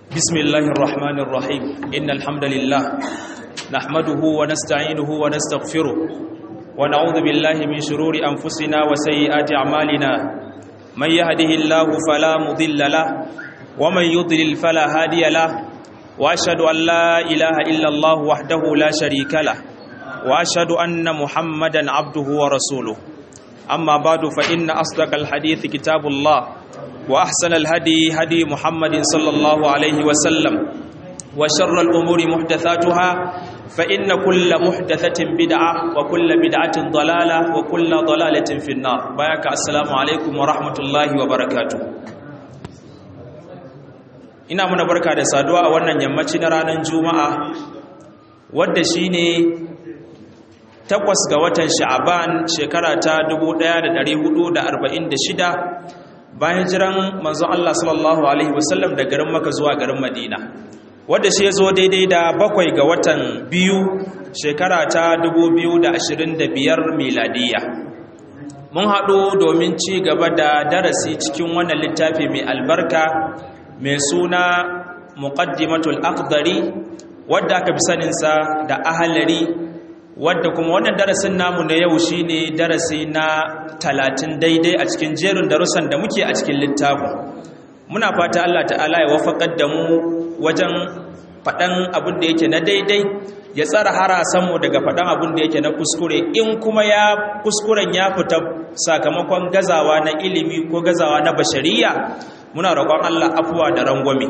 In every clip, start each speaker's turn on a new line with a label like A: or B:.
A: بسم الله الرحمن الرحيم إن الحمد لله نحمده ونستعينه ونستغفره ونعوذ بالله من شرور أنفسنا وسيئات أعمالنا من يهده الله فلا مضل له ومن يضلل فلا هادي له وأشهد أن لا إله إلا الله وحده لا شريك له وأشهد أن محمدا عبده ورسوله أما بعد فإن أصدق الحديث كتاب الله وأحسن الهدي هدي محمد صلى الله عليه وسلم وشر الأمور محدثاتها فإن كل محدثة بدعة وكل بدعة ضلالة وكل ضلالة في النار بياك السلام عليكم ورحمة الله وبركاته ina muna barka da saduwa a wannan yammaci na ranar juma'a wadda shine takwas ga watan sha'aban shekara ta 1446 bayan jiran manzon Allah sallallahu alaihi wasallam da garin Makka zuwa garin Madina wanda shi yazo daidai da bakwai ga watan biyu shekara ta 2025 miladiya mun haɗu domin ci gaba da darasi cikin wannan littafi mai albarka mai suna muqaddimatul aqdari wadda aka fi saninsa da ahalari wadda kuma wannan darasin namu na yau shine darasi na talatin daidai a cikin jerin darussan da muke a cikin littafin muna fata Allah ta'ala ya wafakar da mu wajen faɗan abin da yake na daidai ya tsara harasanmu daga faɗan abin da yake na kuskure in kuma ya kuskuren ya fita sakamakon gazawa na ilimi ko gazawa na bashariya muna roƙon Allah afuwa da rangwame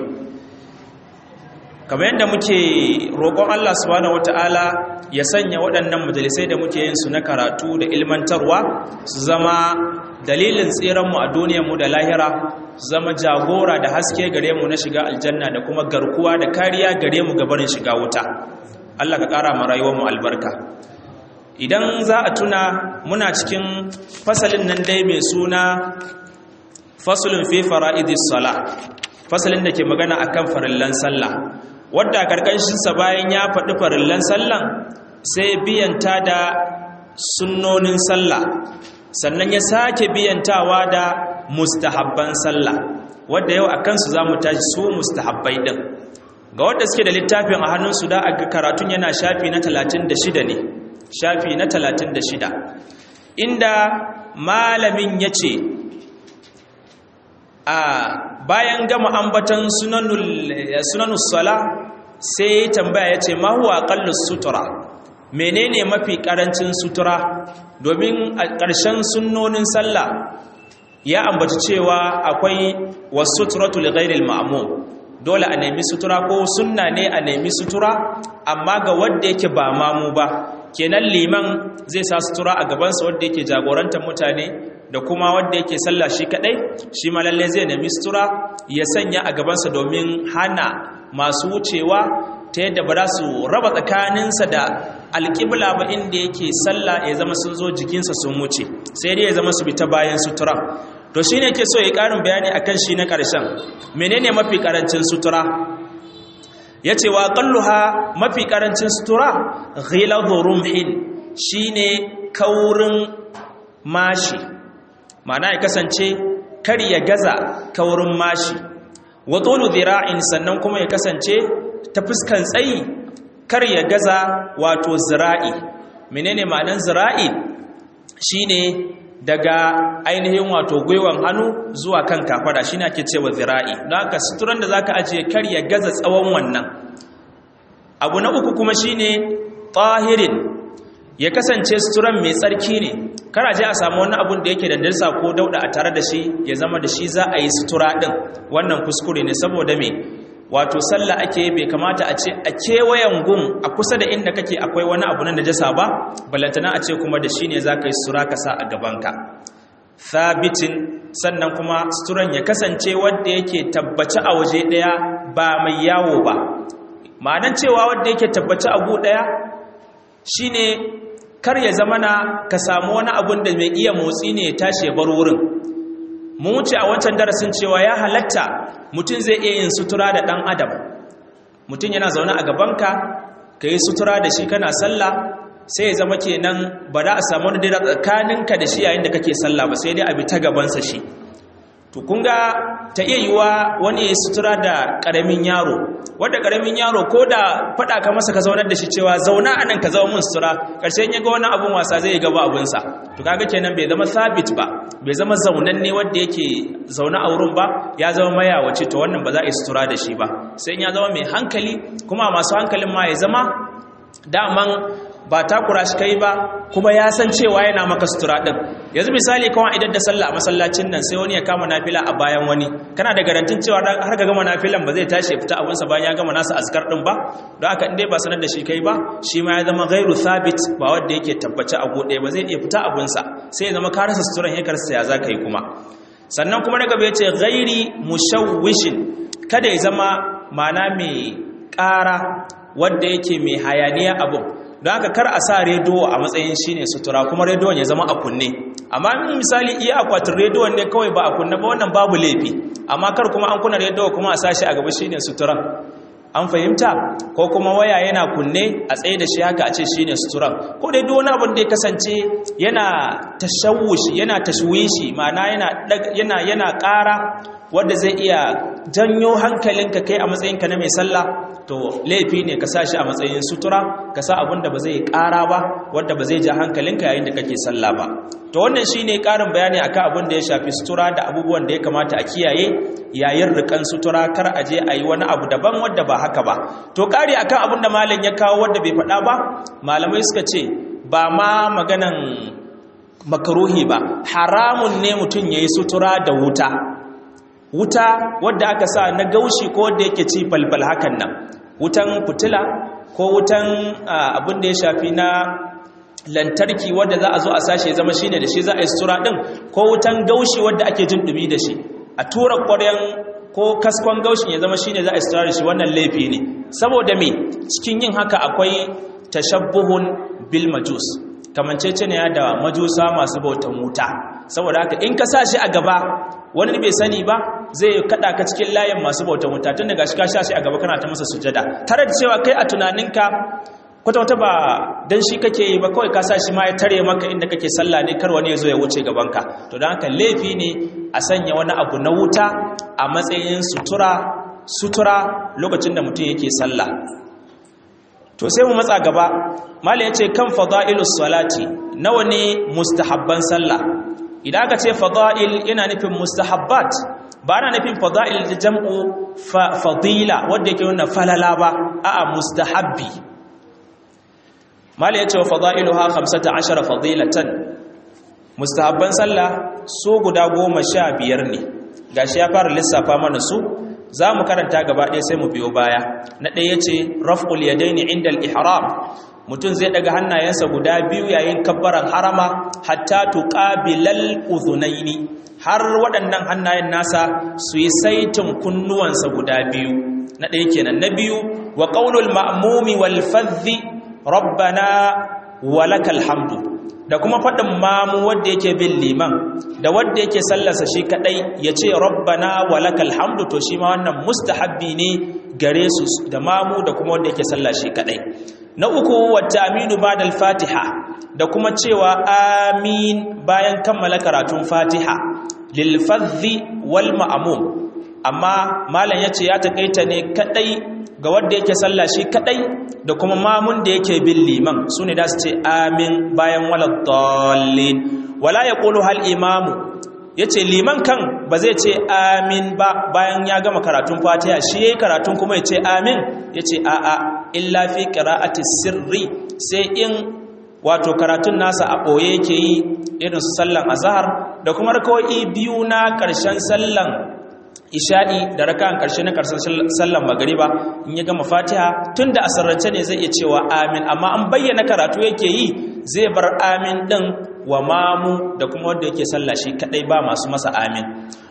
A: kamar yadda muke roƙon Allah subhanahu wata'ala ya sanya waɗannan majalisai da muke yin su na karatu da ilmantarwa su zama dalilin tsiranmu a duniyarmu da lahira su zama jagora da haske gare mu na shiga aljanna da kuma garkuwa da kariya gare mu gabarin shiga wuta Allah ka ƙara mu rayuwarmu albarka idan za a tuna muna cikin fasalin nan dai mai suna fasulun fi fara'idis sala fasalin da ke magana akan farillan sallah wadda karkashinsa bayan ya faɗi farillan sallan sai biyanta da sunnonin sallah sannan ya sake biyantawa da mustahabban sallah wadda yau a kansu za mu tashi su mustahabbai ɗin ga wadda suke da littafin a hannunsu da a karatun yana shafi na 36 ne shafi na 36 inda malamin ya ce a bayan gama ambatan sunanus sala sai tambaya ya ce mahuwa kallus sutura menene mafi karancin sutura domin a ƙarshen sunnonin sallah ya ambaci cewa akwai wasu suturatul ghairil ma'mum dole a nemi sutura ko sunna ne a nemi sutura amma ga wanda yake ba mamu ba kenan liman zai sa sutura a gabansa wanda yake jagorantar mutane da kuma wanda yake sallah shi kadai shi ma lalle zai nemi sutura ya sanya a gabansa domin hana masu wucewa ta yadda ba za su raba tsakaninsa da alƙibla ba inda yake sallah ya zama sun zo jikinsa sun wuce sai dai ya zama su bi ta bayan sutura to shine yake so ya ƙarin bayani akan shi na ƙarshen menene mafi ƙarancin sutura ya ce wa ƙalluha mafi ƙarancin sutura ghiladu rumhin shine kaurin mashi ma'ana ya kasance kar ya gaza kaurin mashi wa tulu zira'in sannan kuma ya kasance ta fuskan tsayi kar ya gaza wato zira'i menene ma'anan zira'i shine daga ainihin wato gwiwan hannu zuwa kan kafada shine ake cewa zira'i don haka suturan da zaka ajiye kar ya gaza tsawon wannan abu na uku kuma shine tahirin ya kasance suturan mai tsarki ne kara je a samu wani abun da yake da dirsa ko dauda a tare da shi ya zama da shi za a yi sutura din wannan kuskure ne saboda me wato sallah ake bai kamata a ce a kewayen gun a kusa da inda kake akwai wani abu na najasa ba balantana a ce kuma da shi ne za ka yi sutura ka sa a gabanka thabitin sannan kuma suturan ya kasance wanda yake tabbaci a waje ɗaya ba mai yawo ba ma'anan cewa wanda yake tabbaci a gu ɗaya shine kar ya zama na ka samu wani abun da mai iya motsi ne ya tashi ya bar wurin mun wuce a wancan darasin cewa ya halatta mutum zai iya yin sutura da ɗan adam mutum yana zaune a gabanka ka yi sutura da shi kana sallah sai ya zama kenan ba za a samu wani daidai tsakaninka da shi yayin da kake sallah ba sai dai a bi ta gabansa shi to kun ga ta iya yiwa wani ya sutura da ƙaramin yaro wadda ƙaramin yaro ko da faɗa ka masa ka zaunar da shi cewa zauna anan ka zama mun sutura ƙarshen ya ga wani abun wasa zai gaba abunsa to kaga kenan bai zama sabit ba bai zama zaunan ne wanda yake zaune a wurin ba ya zama mayawaci to wannan ba za a yi sutura da shi ba sai ya zama mai hankali kuma masu hankalin ma ya zama daman ba takura shi kai ba kuma ya san cewa yana maka sutura din yanzu misali kawai idan da sallah a masallacin nan sai wani ya kama nafila a bayan wani kana da garantin cewa har ka gama nafilan ba zai tashi ya fita abunsa bayan ya gama nasa azkar din ba don haka in dai ba sanar da shi kai ba shi ma ya zama gairu thabit ba wanda yake tabbace a gode ba zai iya fita abunsa sai ya zama ka rasa suturan ya karsa ya za ka yi kuma sannan kuma daga bai ce gairi mushawwishin kada ya zama mana mai ƙara wanda yake mai hayaniya abun don haka kar a sa rediyo a matsayin shine sutura kuma rediyon ya zama a kunne amma misali iya akwatin rediyon ne kawai ba a kunne ba wannan babu laifi amma kar kuma an kuna rediyo kuma a sa shi a gaba shine suturan an fahimta ko kuma waya yana kunne a tsaye da shi haka a ce shine suturan ko dai duk wani abin da ya kasance yana tashawushi yana tashwishi ma'ana yana yana yana ƙara wanda zai iya janyo hankalinka kai a matsayinka na mai sallah to laifi ne ka sa shi a matsayin sutura ka sa abin da ba zai ƙara ba wanda ba zai ja hankalinka yayin da kake sallah ba to wannan shine ƙarin bayani akan abin da ya shafi sutura da abubuwan da ya kamata a kiyaye yayin rikan sutura kar a je a yi wani abu daban wanda ba haka ba to ƙari akan abin da malam ya kawo wanda bai faɗa ba malamai suka ce ba ma maganan makaruhi ba haramun ne mutum ya yi sutura da wuta wuta wadda aka sa na gaushi ko wadda yake ci falfal hakan nan wutan fitila ko wutan abin da ya shafi na lantarki wadda za a zo a sashe zama shine da shi za a yi sutura din ko wutan gaushi wadda ake jin dumi da shi a tura ƙwaryan ko kaskon gaushin ya zama shine za a yi sutura da shi wannan laifi ne saboda me cikin yin haka akwai tashabbuhun bil majus kamancece ne da majusa masu bautan wuta saboda haka in ka sa shi a gaba wani bai sani ba zai kada ka cikin layin masu bautan wuta tun daga shi ka sha shi a gaba kana ta masa sujada tare da cewa kai a tunaninka kwata-kwata ba don shi kake yi ba kawai ka sa shi ma ya tare maka inda kake sallah ne kar wani ya zo ya wuce gabanka to don haka laifi ne a sanya wani abu na wuta a matsayin sutura sutura lokacin da mutum yake sallah to sai mu matsa gaba mala ya ce kan fada'ilus salati nawa ne mustahabban sallah idan aka ce fada'il yana nufin mustahabbat ba na nufin fada'il da jam'u fadila wanda yake nuna falala ba a'a mustahabbi mala ya ce wa fada'iluha 15 fadilatan mustahabban sallah su guda goma sha biyar ne gashi ya fara lissafa mana su za mu karanta gaba ɗaya sai mu biyo baya na ɗaya ce raf'ul yadaini inda al-ihram mutum zai daga hannayensa guda biyu yayin kabbaran harama hatta tuqabilal udhunaini har waɗannan hannayen nasa su yi saitin kunnuwansa guda biyu na ɗaya kenan na biyu wa qaulul ma'mumi wal fadhi rabbana walakal hamdu da kuma faɗin mamu wanda yake bin liman da wanda yake sallarsa shi kadai ya ce rabbana walakal hamdu to shi ma wannan mustahabbi ne gare su da mamu da kuma wanda yake sallah shi kadai na uku wata aminu ba'da al-fatiha da kuma cewa amin bayan kammala karatun fatiha lil fadhi wal ma'mum amma malam yace ya takaita ne kadai ga wanda yake sallah shi kadai da kuma mamun da yake bin liman su ne da su ce amin bayan waladdallin wala ya ƙulu hal imamu ya ce liman kan ba zai ce amin ba bayan ya gama karatun fatiha shi ya yi karatun kuma ya ce amin ya ce a'a illa fi ƙira'ati sirri sai in wato karatun nasa a ɓoye yake yi irin su sallan azahar da kuma rakawai biyu na ƙarshen sallan isha'i da raka'an karshe na karshen sallan magariba in ya gama fatiha tunda asarrance ne zai iya cewa amin amma an bayyana karatu yake yi zai bar amin din wa mamu da kuma wanda yake sallah shi kadai ba masu masa amin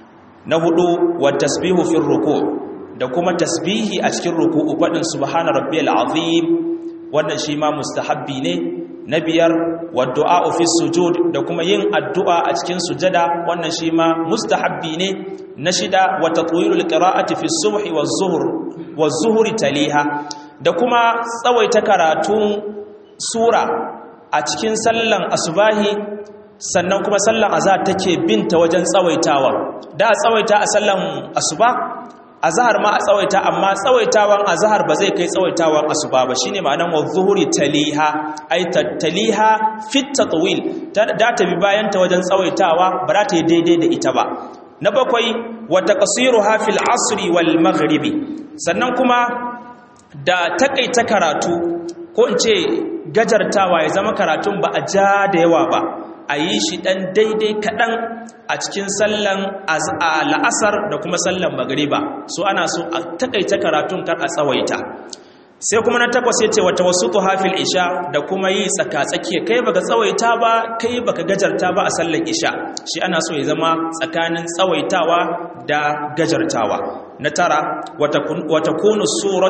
A: na hudu wa tasbihu fi ruku da kuma tasbihi a cikin ruku'u fadin subhana rabbiyal azim wannan shi ma mustahabbi ne na biyar wa du'a fi sujud da kuma yin addu'a a cikin sujada wannan shi ma mustahabbi ne na shida wa tatwilul qira'ati fi subhi waz zuhr waz zuhri taliha da kuma tsawaita karatun sura a cikin sallan asubahi sannan kuma sallan azhar take binta wajen tsawaitawa da a tsawaita a sallan asuba azhar ma a tsawaita amma tsawaitawan azhar ba zai kai tsawaitawan asuba ba shine ma'anar wa zuhuri taliha ay taliha fit tatwil da ta bi bayan ta wajen tsawaitawa ba za ta yi daidai da ita ba na bakwai wa taqsiruha fil asri wal maghribi sannan kuma da takaita karatu ko in ce gajartawa ya zama karatun ba a ja da yawa ba a yi shi ɗan daidai kaɗan a cikin sallan la'asar da kuma sallan magariba so ana so a takaita karatun kar a tsawaita sai kuma na takwas ya ce wata wasu hafil isha da kuma yi tsaka-tsakiya kai baka tsawaita ba kai baka gajarta ba a sallan isha shi ana so ya zama tsakanin tsawaitawa da gajartawa na tara watakunu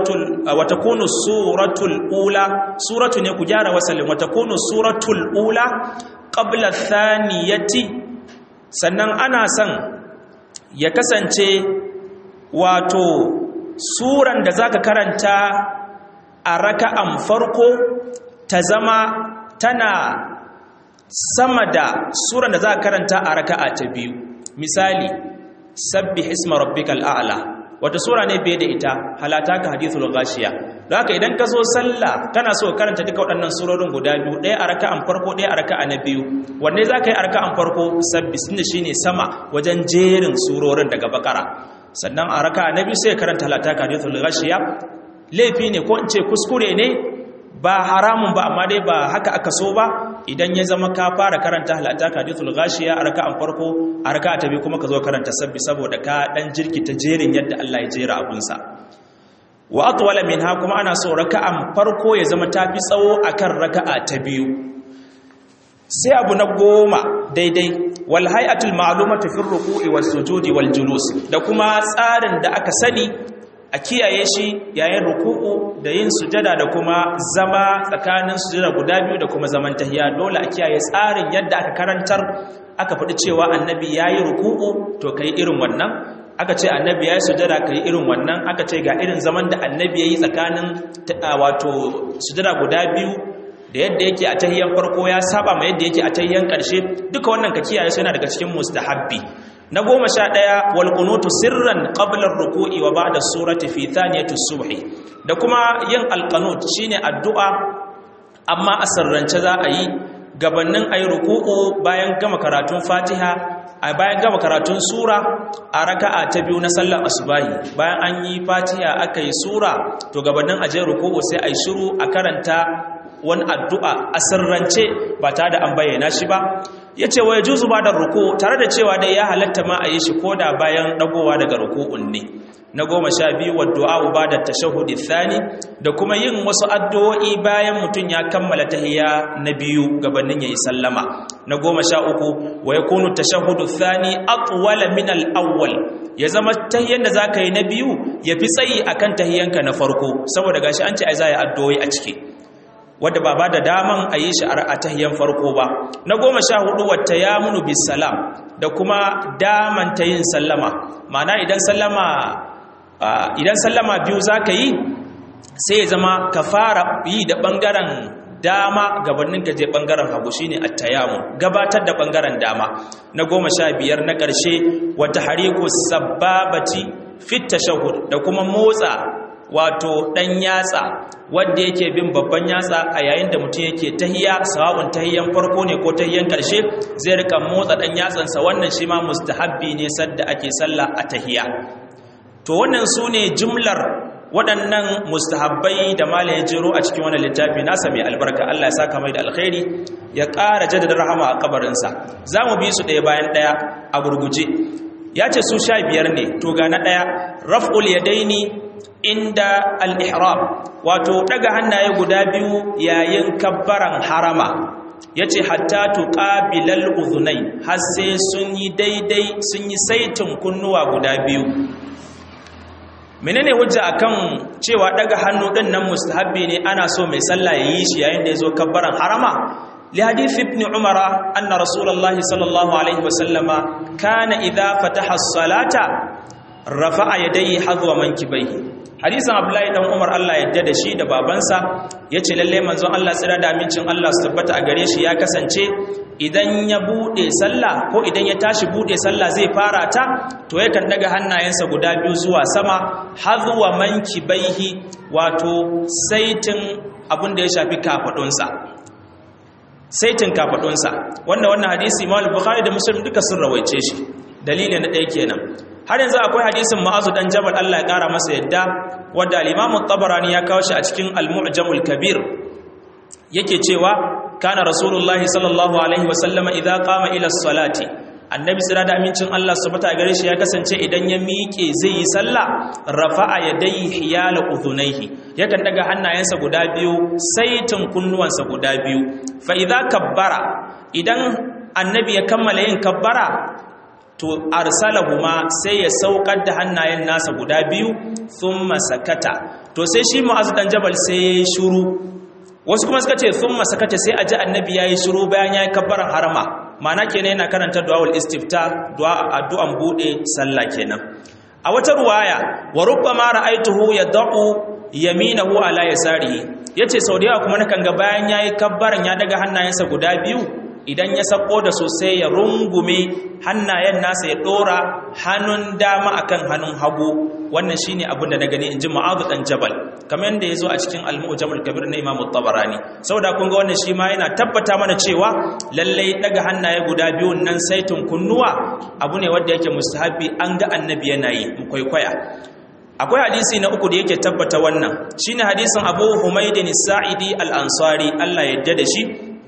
A: suratul ula suratu ne ku gyara wasalin watakunu suratul ula qabla thaniyati sannan ana son ya kasance wato suran da zaka karanta a raka'an farko ta zama tana sama da suran da zaka karanta a raka'a ta biyu misali sabbih isma rabbikal a'la wata sura ne bai da ita halata ka hadithul ghashiya haka idan ka zo sallah kana so karanta duka waɗannan surorin guda biyu ɗaya a raka'an farko ɗaya a raka'a na biyu wanne za ka yi a raka'an farko sabbi sunne shine sama wajen jerin surorin daga bakara sannan a raka'a na biyu sai karanta halata ka hadithul ghashiya laifi ne ko in ce kuskure ne ba haramun ba amma dai ba haka aka so ba idan ya zama ka fara karanta halata hadithul ghashiya a raka'an farko a raka'a ta biyu kuma ka zo karanta sabbi saboda ka dan jirkita jerin yadda Allah ya jera abunsa wa atwala minha kuma ana so raka'an farko ya zama tafi tsawo akan raka'a ta biyu sai abu na goma daidai wal hay'atul ma'lumatu fi ruku'i was sujudi wal julus da kuma tsarin da aka sani a kiyaye shi yayin ruku'u da yin sujada da kuma zama tsakanin sujada guda biyu da kuma zaman tahiya dole a kiyaye tsarin yadda aka karantar aka faɗi cewa annabi yayi ruku'u to kai irin wannan aka ce annabi yayi sujada kai irin wannan aka ce ga irin zaman da annabi yayi tsakanin wato sujada guda biyu da yadda yake a tahiyan farko ya saba ma yadda yake a tahiyan ƙarshe duka wannan ka kiyaye su yana daga cikin mustahabbi na goma sha ɗaya walƙunutu sirran ƙablar ruku'i wa ba da surati fi thaniyatu subhi da kuma yin alƙanut shine addu'a amma a sirrance za a yi gabanin a yi ruku'u bayan gama karatun fatiha a bayan gama karatun sura a raka'a ta biyu na sallar asubahi bayan an yi fatiha aka yi sura to gabanin a je ruku'u sai a yi shiru a karanta wani addu'a a sirrance ba tare da an bayyana shi ba ya ce wa ya juzu ba da ruku tare da cewa dai ya halatta ma a yi shi ko da bayan ɗagowa daga ruku'un ne na goma sha biyu wa du'a'u ba da tashahudi thani da kuma yin wasu addu'o'i bayan mutum ya kammala tahiya na biyu gabanin ya yi sallama na goma sha uku wa ya kunu tashahudu thani atwala min al-awwal ya zama tahiyan da zaka yi na biyu ya fi tsayi akan tahiyanka na farko saboda gashi an ce ai za yi addu'o'i a ciki wadda ba ba da daman a yi shi a tahiyan farko ba na goma sha hudu wata ya munu bisalam da kuma daman ta yin sallama mana idan sallama idan sallama biyu za ka yi sai ya zama ka fara yi da ɓangaren dama gabanin gaje ɓangaren hagu shine attayamu gabatar da ɓangaren dama na goma sha biyar na ƙarshe wata hariku sababati fit tashahhud da kuma motsa wato ɗan yatsa wanda yake bin babban yatsa a yayin da mutum yake tahiya sawa'un tahiyan farko ne ko tahiyan ƙarshe zai rika motsa ɗan yatsansa wannan shi ma mustahabbi ne sadda ake sallah a tahiya to wannan su ne jumlar waɗannan mustahabbai da malam ya jero a cikin wannan littafi nasa mai albarka Allah ya saka mai da alkhairi ya ƙara jaddada rahama a kabarinsa za mu bi su ɗaya bayan ɗaya a gurguje ya ce su sha biyar ne to ga na ɗaya raf'ul yadaini inda al-ihram wato daga hannaye guda biyu yayin kabbaran harama yace hatta tuqabilal udhunay har sai sun yi daidai sun yi saitin kunnuwa guda biyu menene hujja akan cewa daga hannu din nan mustahabbi ne ana so mai sallah yayi shi yayin da yazo kabbaran harama li hadith ibn umara anna rasulullahi sallallahu alaihi wasallama kana idha fataha as-salata rafa'a yadayhi hadwa mankibaihi hadisin abdullahi dan umar Allah yadda da shi da babansa yace lalle manzon Allah tsira da amincin Allah su tabbata a gare shi ya kasance idan ya bude sallah ko idan ya tashi bude sallah zai fara ta to yakan daga hannayensa guda biyu zuwa sama hazwa mankibaihi wato saitin abin da ya shafi kafadunsa saitin kafadunsa wanda wannan hadisi Imam Bukhari da Muslim duka sun rawaice shi dalili na ɗaya kenan har yanzu akwai hadisin Ma'azu dan Jabal Allah ya kara masa yadda wanda al-Imam tabarani ya kawo shi a cikin Al-Mu'jamul Kabir yake cewa kana Rasulullahi sallallahu alaihi wa sallama idza qama ila salati annabi sira da amincin Allah subhanahu gare shi ya kasance idan ya miƙe zai yi sallah rafa'a yadayhi hiyala udhunayhi yakan daga hannayensa guda biyu saitin kunnuwansa guda biyu fa idza kabbara idan annabi ya kammala yin kabbara to arsalahuma sai ya saukar da hannayen nasa guda biyu thumma sakata to sai shi mu'azz dan jabal sai yayi shiru wasu kuma suka ce thumma sakata sai aji annabi yayi shiru bayan yayi kabbaran harama ma'ana kenan yana karanta du'aul istifta du'a addu'an bude sallah kenan a wata ruwaya wa rubbama ra'aituhu yad'u yaminahu ala yasarihi yace sau da yawa kuma nakan ga bayan yayi kabbaran ya daga hannayensa guda biyu idan ya sako da sosai ya rungume hannayen nasa ya dora hannun dama akan hannun hagu wannan shine abin da na gani inji Mu'adh dan Jabal kamar yadda yazo a cikin Al-Mu'jamul Kabir na Imam Tabarani saboda kun ga wannan shi ma yana tabbata mana cewa lalle daga hannaye guda biyu nan saitin kunnuwa abu ne wanda yake mustahabi an ga annabi yana yi mu kwaikwaya akwai hadisi na uku da yake tabbata wannan shine hadisin Abu Humaydin Sa'idi Al-Ansari Allah ya yarda da shi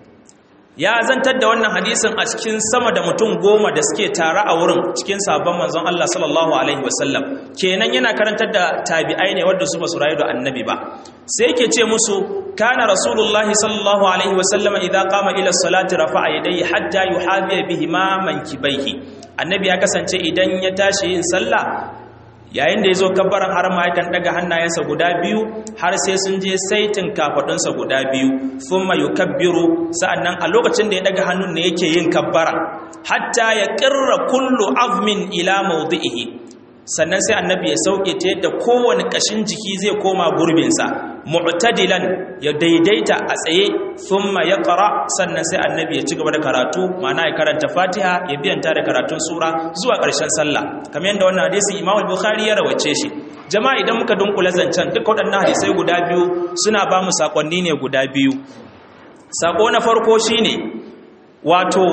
A: ya zantar da wannan hadisin a cikin sama da mutum goma da suke tare a wurin cikin sabon manzon Allah sallallahu alaihi wasallam kenan yana karantar da tabi'ai ne wanda su ba su rayu da annabi ba sai yake ce musu kana rasulullahi sallallahu alaihi wasallam idza qama ila salati rafa'a yadayhi hatta yuhadhiya bihi ma mankibaihi annabi ya kasance idan ya tashi yin sallah yayin da ya zo kabbaran harama yakan daga hannayensa guda biyu har sai sun je saitin kafadunsa guda biyu sun mayu kabbiru sa'annan a lokacin da ya daga hannun ne yake yin kabbara hatta ya ƙirra kullu azmin ila maudu'ihi sannan sai annabi ya sauke ta yadda kowane ƙashin jiki zai koma gurbinsa mu'tadilan ya daidaita a tsaye thumma yaqra sannan sai annabi ya ci gaba da karatu ma'ana ya karanta Fatiha ya biyanta da karatun sura zuwa ƙarshen sallah kamar yadda wannan hadisi Imam al-Bukhari ya rawace shi jama'a idan muka dunkula zancen duk waɗannan hadisai guda biyu suna ba mu sakonni ne guda biyu sako na farko shine wato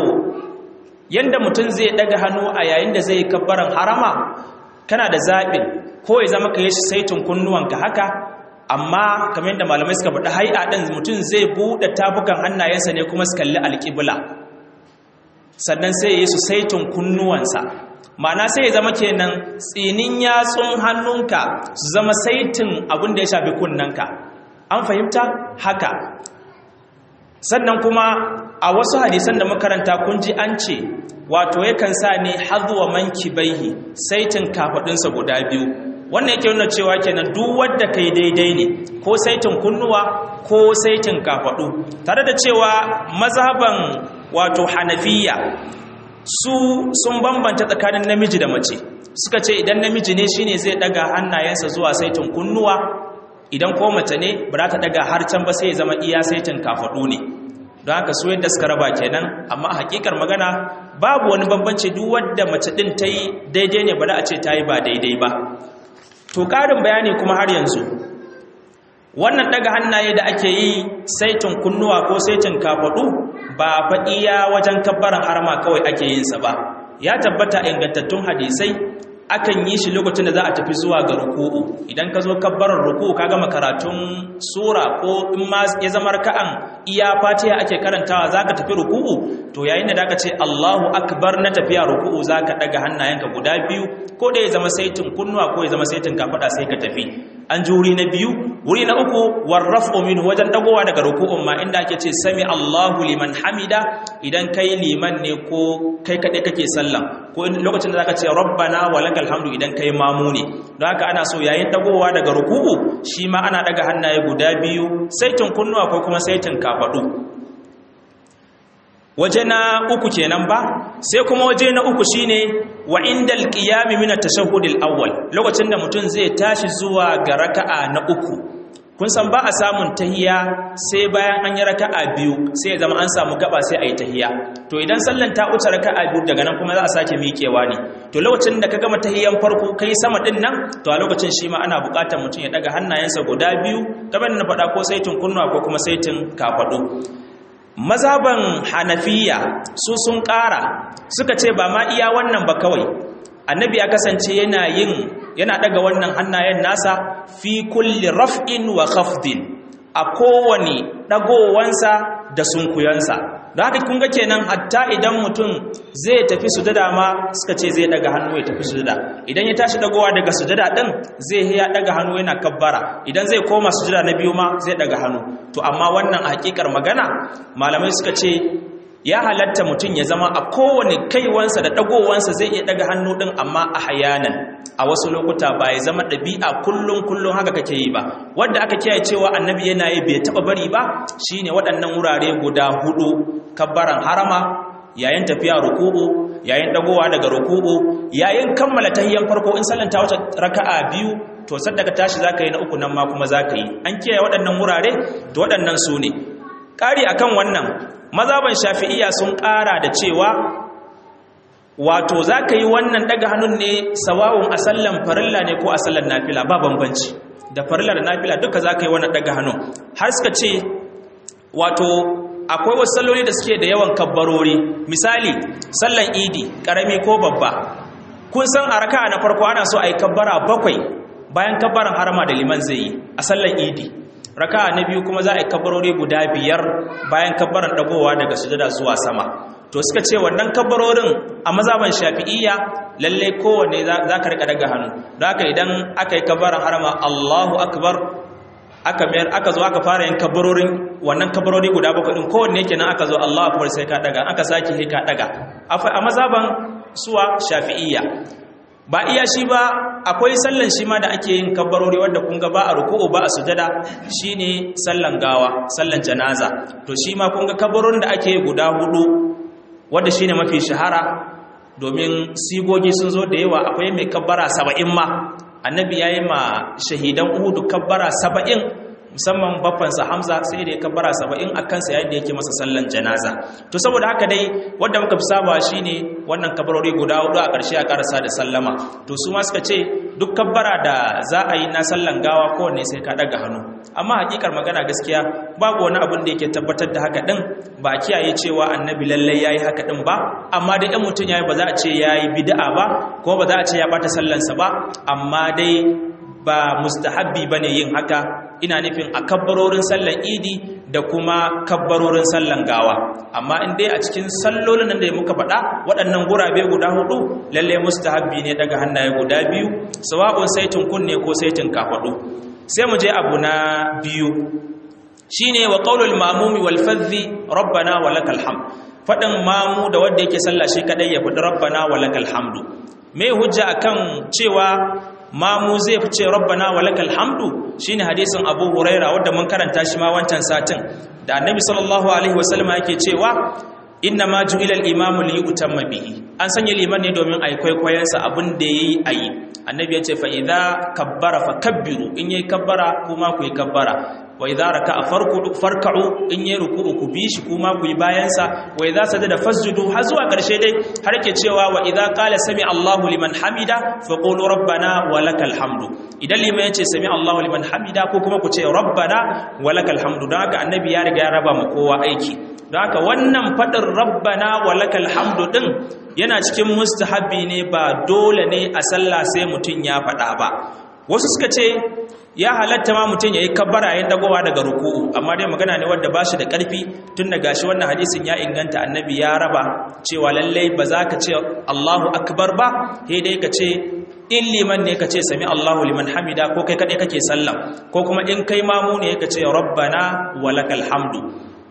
A: yanda mutum zai daga hannu a yayin da zai kabbaran harama kana da zaɓin ko ya zama ka yi saitin kunnuwanka haka amma kamar yadda malamai suka faɗi hai'a ɗin mutum zai buɗe tafukan hannayensa ne kuma su kalli alƙibla sannan sai ya yi su saitin kunnuwansa ma'ana sai ya zama kenan tsinin yatsun hannunka su zama saitin abin da ya shafi kunnanka an fahimta haka sannan kuma a wasu hadisan da makaranta kun ji an ce wato yakan sa ne hazuwa manki baihi saitin kafadunsa guda biyu wannan yake nuna cewa kenan duk wanda kai daidai ne ko saitin kunnuwa ko saitin kafadu tare da cewa mazhaban wato hanafiya su sun bambanta tsakanin namiji da mace suka ce idan namiji ne shine zai daga hannayensa zuwa saitin kunnuwa idan ko mace ne ba za ta daga har can ba sai ya zama iya saitin kafadu ne don haka su yadda suka raba kenan amma hakikar magana babu wani bambanci duk wadda mace din ta yi daidai ne ba da a ce ta yi ba daidai ba to ƙarin bayani kuma har yanzu wannan daga hannaye da ake yi saitin kunnuwa ko saitin kafaɗu ba fa iya wajen kabbaran harma kawai ake yinsa ba ya tabbata ingantattun hadisai akan yi shi lokacin da za a tafi zuwa ga ruku'u idan ka zo kabbarar ruku'u ka gama karatun sura ko in ma ya zama raka'an iya fatiha ake karantawa zaka tafi ruku'u to yayin da zaka ce Allahu akbar na tafiya ruku'u zaka daga hannayenka guda biyu ko da ya zama saitin kunnuwa ko ya zama saitin kafada sai ka tafi an ji wuri na biyu wuri na uku warrafu minhu wajen dagowa daga ruku'un ma inda ake ce sami Allahu liman hamida idan kai liman ne ko kai kaɗai kake sallah ko lokacin da zaka ce rabbana walakal hamdu idan kai mamu ne don haka ana so yayin dagowa daga ruku'u shi ma ana daga hannaye guda biyu saitin kunnuwa ko kuma saitin kafadu waje na uku kenan ba sai kuma waje na uku shine wa indal qiyam min at-tashahhud al-awwal lokacin da mutum zai tashi zuwa ga raka'a na uku kun san ba a samun tahiya sai bayan an yi raka'a biyu sai ya zama an samu gaba sai a yi tahiya to idan sallan ta wuce raka'a biyu daga nan kuma za a sake miƙewa ne to lokacin da ka gama tahiyan farko kai sama din nan to a lokacin shi ma ana buƙatar mutum ya daga hannayensa guda biyu kamar na faɗa ko saitin kunnuwa ko kuma saitin kafaɗu mazaban hanafiya su sun ƙara suka ce ba ma iya wannan ba kawai annabi ya kasance yana yin yana daga wannan hannayen nasa fi kulli raf'in wa khafdin a kowane dagowansa da sunkuyansa da haka kun ga kenan hatta idan mutum zai tafi sujada ma suka ce zai daga hannu ya tafi sujada idan ya tashi dagowa daga sujada din zai ya daga hannu yana kabbara idan zai koma sujada na biyu ma zai daga hannu to amma wannan a hakikar magana malamai suka ce ya halatta mutum ya zama a kowane kaiwansa da dagowansa zai iya daga hannu din amma a hayanan a wasu lokuta ba ya zama ɗabi'a kullum kullum haka kake yi ba wanda aka kiyaye cewa annabi yana yi bai taɓa bari ba shine waɗannan wurare guda hudu kabbaran harama yayin tafiya ruku'u yayin dagowa daga ruku'u yayin kammala tahiyyan farko in sallan ta wata raka'a biyu to sadda ka tashi zaka yi na uku nan ma kuma zaka yi an kiyaye waɗannan wurare to waɗannan su ne ƙari akan wannan mazaban shafi'iyya sun ƙara da cewa wato za ka yi wannan daga hannun ne sawawun a sallan farilla ne ko a sallan nafila ba bambanci da farilla da nafila duka za ka yi wannan daga hannun har suka ce wato akwai wasu salloli da suke da yawan kabbarori misali sallan idi ƙarami ko babba kun san a raka na farko ana so a yi kabbara bakwai bayan kabbaran harama da liman zai yi a sallan idi raka na biyu kuma za a yi kabbarori guda biyar bayan kabbaran dagowa daga sujada zuwa sama to suka ce wannan kabbarorin a mazaban shafi'iyya lalle kowanne za ka rika daga hannu da haka idan aka yi kabbaran harama Allahu akbar aka mayar aka zo aka fara yin kabbarorin wannan kabbarori guda bakwai din kowanne kenan aka zo Allahu akbar sai ka daga aka sake sai ka daga a mazaban suwa shafi'iyya ba iya shi ba akwai sallan shi ma da ake yin kabbarori wanda kun ga ba a ruku'u ba a sujada shine sallan gawa sallan janaza to shi ma kun ga kabbarorin da ake guda hudu wanda shine mafi shahara domin sigogi sun zo da yawa akwai mai kabbara saba'in ma annabi ya yi ma shahidan uhudu kabbara saba'in musamman babbansa hamza sai da ya kabbara saba'in a kansa yayin da yake masa sallan janaza to saboda haka dai wanda muka fi saba shine wannan kabbarori guda hudu a ƙarshe a ƙarasa da sallama to su ma suka ce duk kabbara da za a yi na sallan gawa kowanne sai ka ɗaga hannu amma hakikar magana gaskiya babu wani abin da yake tabbatar da haka ɗin ba kiyaye cewa annabi lallai ya yi haka ɗin ba amma dai ɗan mutum ya yi ba za a ce ya yi bida'a ba ko ba za a ce ya ɓata sallansa ba amma dai ba mustahabbi ba ne yin haka ina nufin a kabbarorin sallan idi da kuma kabbarorin sallan gawa amma in dai a cikin sallolin nan da muka faɗa waɗannan gurabe guda hudu lalle mustahabbi ne daga hannaye guda biyu sawa'un saitin kunne ko saitin kafaɗu sai mu je abu na biyu shine wa qaulul mamumi wal fadhi rabbana wa lakal hamd faɗin mamu da wanda yake sallah shi kadai ya faɗi rabbana wa lakal hamdu me hujja akan cewa mamu zai fi ce rabbana wa lakal hamdu shine hadisin Abu Huraira wanda mun karanta shi ma wancan satin da Annabi sallallahu alaihi wasallam yake cewa inna ma ju'ila al-imamu li yutamma bihi an sanya liman ne domin ai kwaikwayon sa abin da yayi ayi annabi ya ce fa idza kabbara fakabbiru in yayi kabbara kuma ku yi kabbara wa idza raka'a farku'u farka'u in yayi ruku'u ku bi shi kuma ku yi bayan sa wa idza sajada fasjudu har zuwa karshe dai har yake cewa wa idza qala sami Allahu liman hamida faqulu rabbana wa lakal hamdu idan liman ya ce sami Allahu liman hamida ko kuma ku ce rabbana wa lakal hamdu don haka annabi ya riga ya raba mu kowa aiki don haka wannan fadin rabbana wa lakal hamdu din yana cikin mustahabbi ne ba dole ne a sallah sai mutum ya faɗa ba wasu suka ce ya halatta ma mutum ya yi kabbara yayin dagowa daga ruku'u amma dai magana ne wanda ba shi da ƙarfi tun da gashi wannan hadisin ya inganta annabi ya raba cewa lallai ba za ka ce Allahu akbar ba sai dai ka ce in liman ne ka ce sami Allahu liman hamida ko kai kaɗai kake sallah ko kuma in kai mamu ne ka ce rabbana walakal hamdu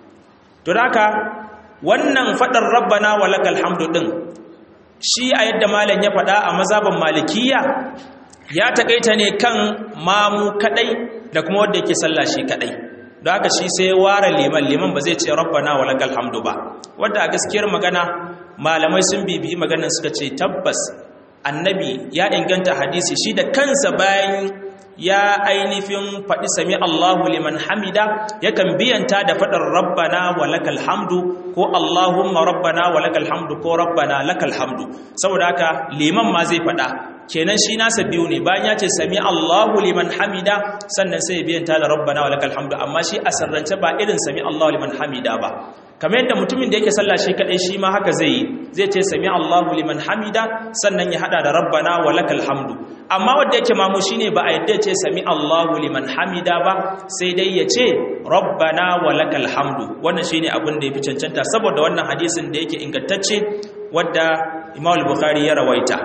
A: to da haka wannan faɗar rabbana walakal hamdu ɗin shi a yadda malam ya faɗa a mazaban malikiya ya taƙaita ne kan mamu kaɗai da kuma wanda yake sallah shi kaɗai don haka shi sai ware liman liman ba zai ce rabbana wa lakal hamdu ba wanda a gaskiyar magana malamai sun bibiyi maganar suka ce tabbas annabi ya inganta hadisi shi da kansa bayan ya ainihin faɗi sami Allahu liman hamida yakan biyanta da faɗin rabbana wa lakal hamdu ko Allahumma rabbana wa lakal hamdu ko rabbana lakal hamdu saboda haka liman ma zai faɗa kenan shi nasa biyu ne bayan ya ce sami Allahu liman hamida sannan sai ya biyanta da rabbana wa lakal hamdu amma shi a sarrance ba irin sami Allahu liman hamida ba kamar yadda mutumin da yake sallah shi kadai shi ma haka zai yi zai ce sami Allahu liman hamida sannan ya hada da rabbana wa lakal hamdu amma wanda yake mamu shine ba a yadda ya ce sami Allahu liman hamida ba sai dai ya ce rabbana wa lakal hamdu wannan shine abin da yafi cancanta saboda wannan hadisin da yake ingantacce wadda Imam al-Bukhari ya rawaita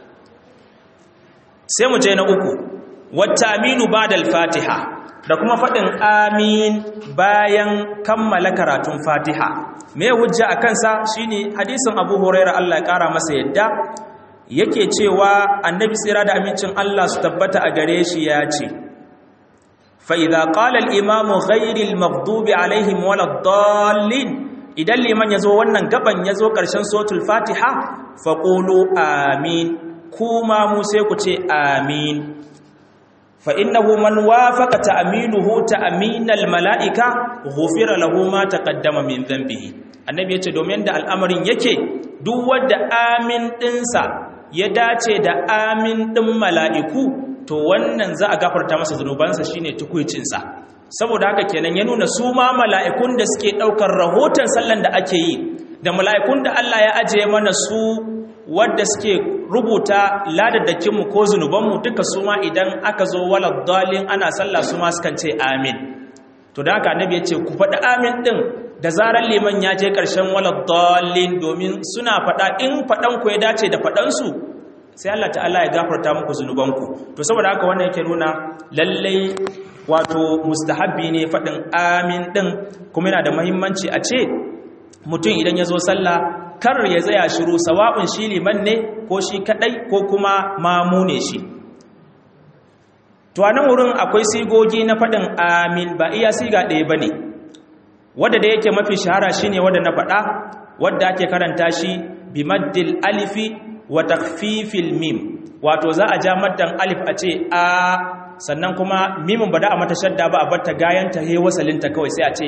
A: sai mu je na uku wata aminu ba'da al-Fatiha da kuma faɗin amin bayan kammala karatun fatiha me hujja a kansa shine hadisin abu huraira Allah ya ƙara masa yadda yake cewa annabi tsira da amincin Allah su tabbata a gare shi ya ce fa'iza ƙalal imamu ghairil maghdubi alaihim waladdallin idan liman ya zo wannan gaban ya zo ƙarshen sotul fatiha faƙulu amin kuma mu sai ku ce amin فإنه من وافق تأمينه تأمين الملائكة غفر له ما تقدم من ذنبه annabi yace domin da al'amarin yake duk wanda amin dinsa ya dace da amin din mala'iku to wannan za a gafarta masa zanubansa shine tukuicinsa saboda haka kenan ya nuna su ma mala'ikun da suke daukar rahoton sallan da ake yi da mala'ikun da Allah ya ajiye mana su wadda suke rubuta ladadakinmu ko zunubanmu duka su ma idan aka zo walad dalin ana sallah su ma sukan ce amin to da haka annabi ya ce ku faɗi amin ɗin da zarar liman ya je ƙarshen walad dalin domin suna faɗa in faɗanku ya dace da faɗansu sai Allah ta'ala ya gafarta muku zunubanku to saboda haka wannan yake nuna lallai wato mustahabbi ne faɗin amin ɗin kuma yana da muhimmanci a ce mutum idan ya zo sallah kar ya tsaya shiru sawa'un shi liman ne ko shi kadai ko kuma mamu ne shi to a nan wurin akwai sigogi na faɗin amin ba iya siga ɗaya ba ne wadda da yake mafi shahara shi ne wadda na faɗa wadda ake karanta shi bi maddil alifi wa takfifil mim wato za a ja maddan alif a ce a sannan kuma mimin ba da a mata shadda ba a bar ta gayanta he wasalinta kawai sai a ce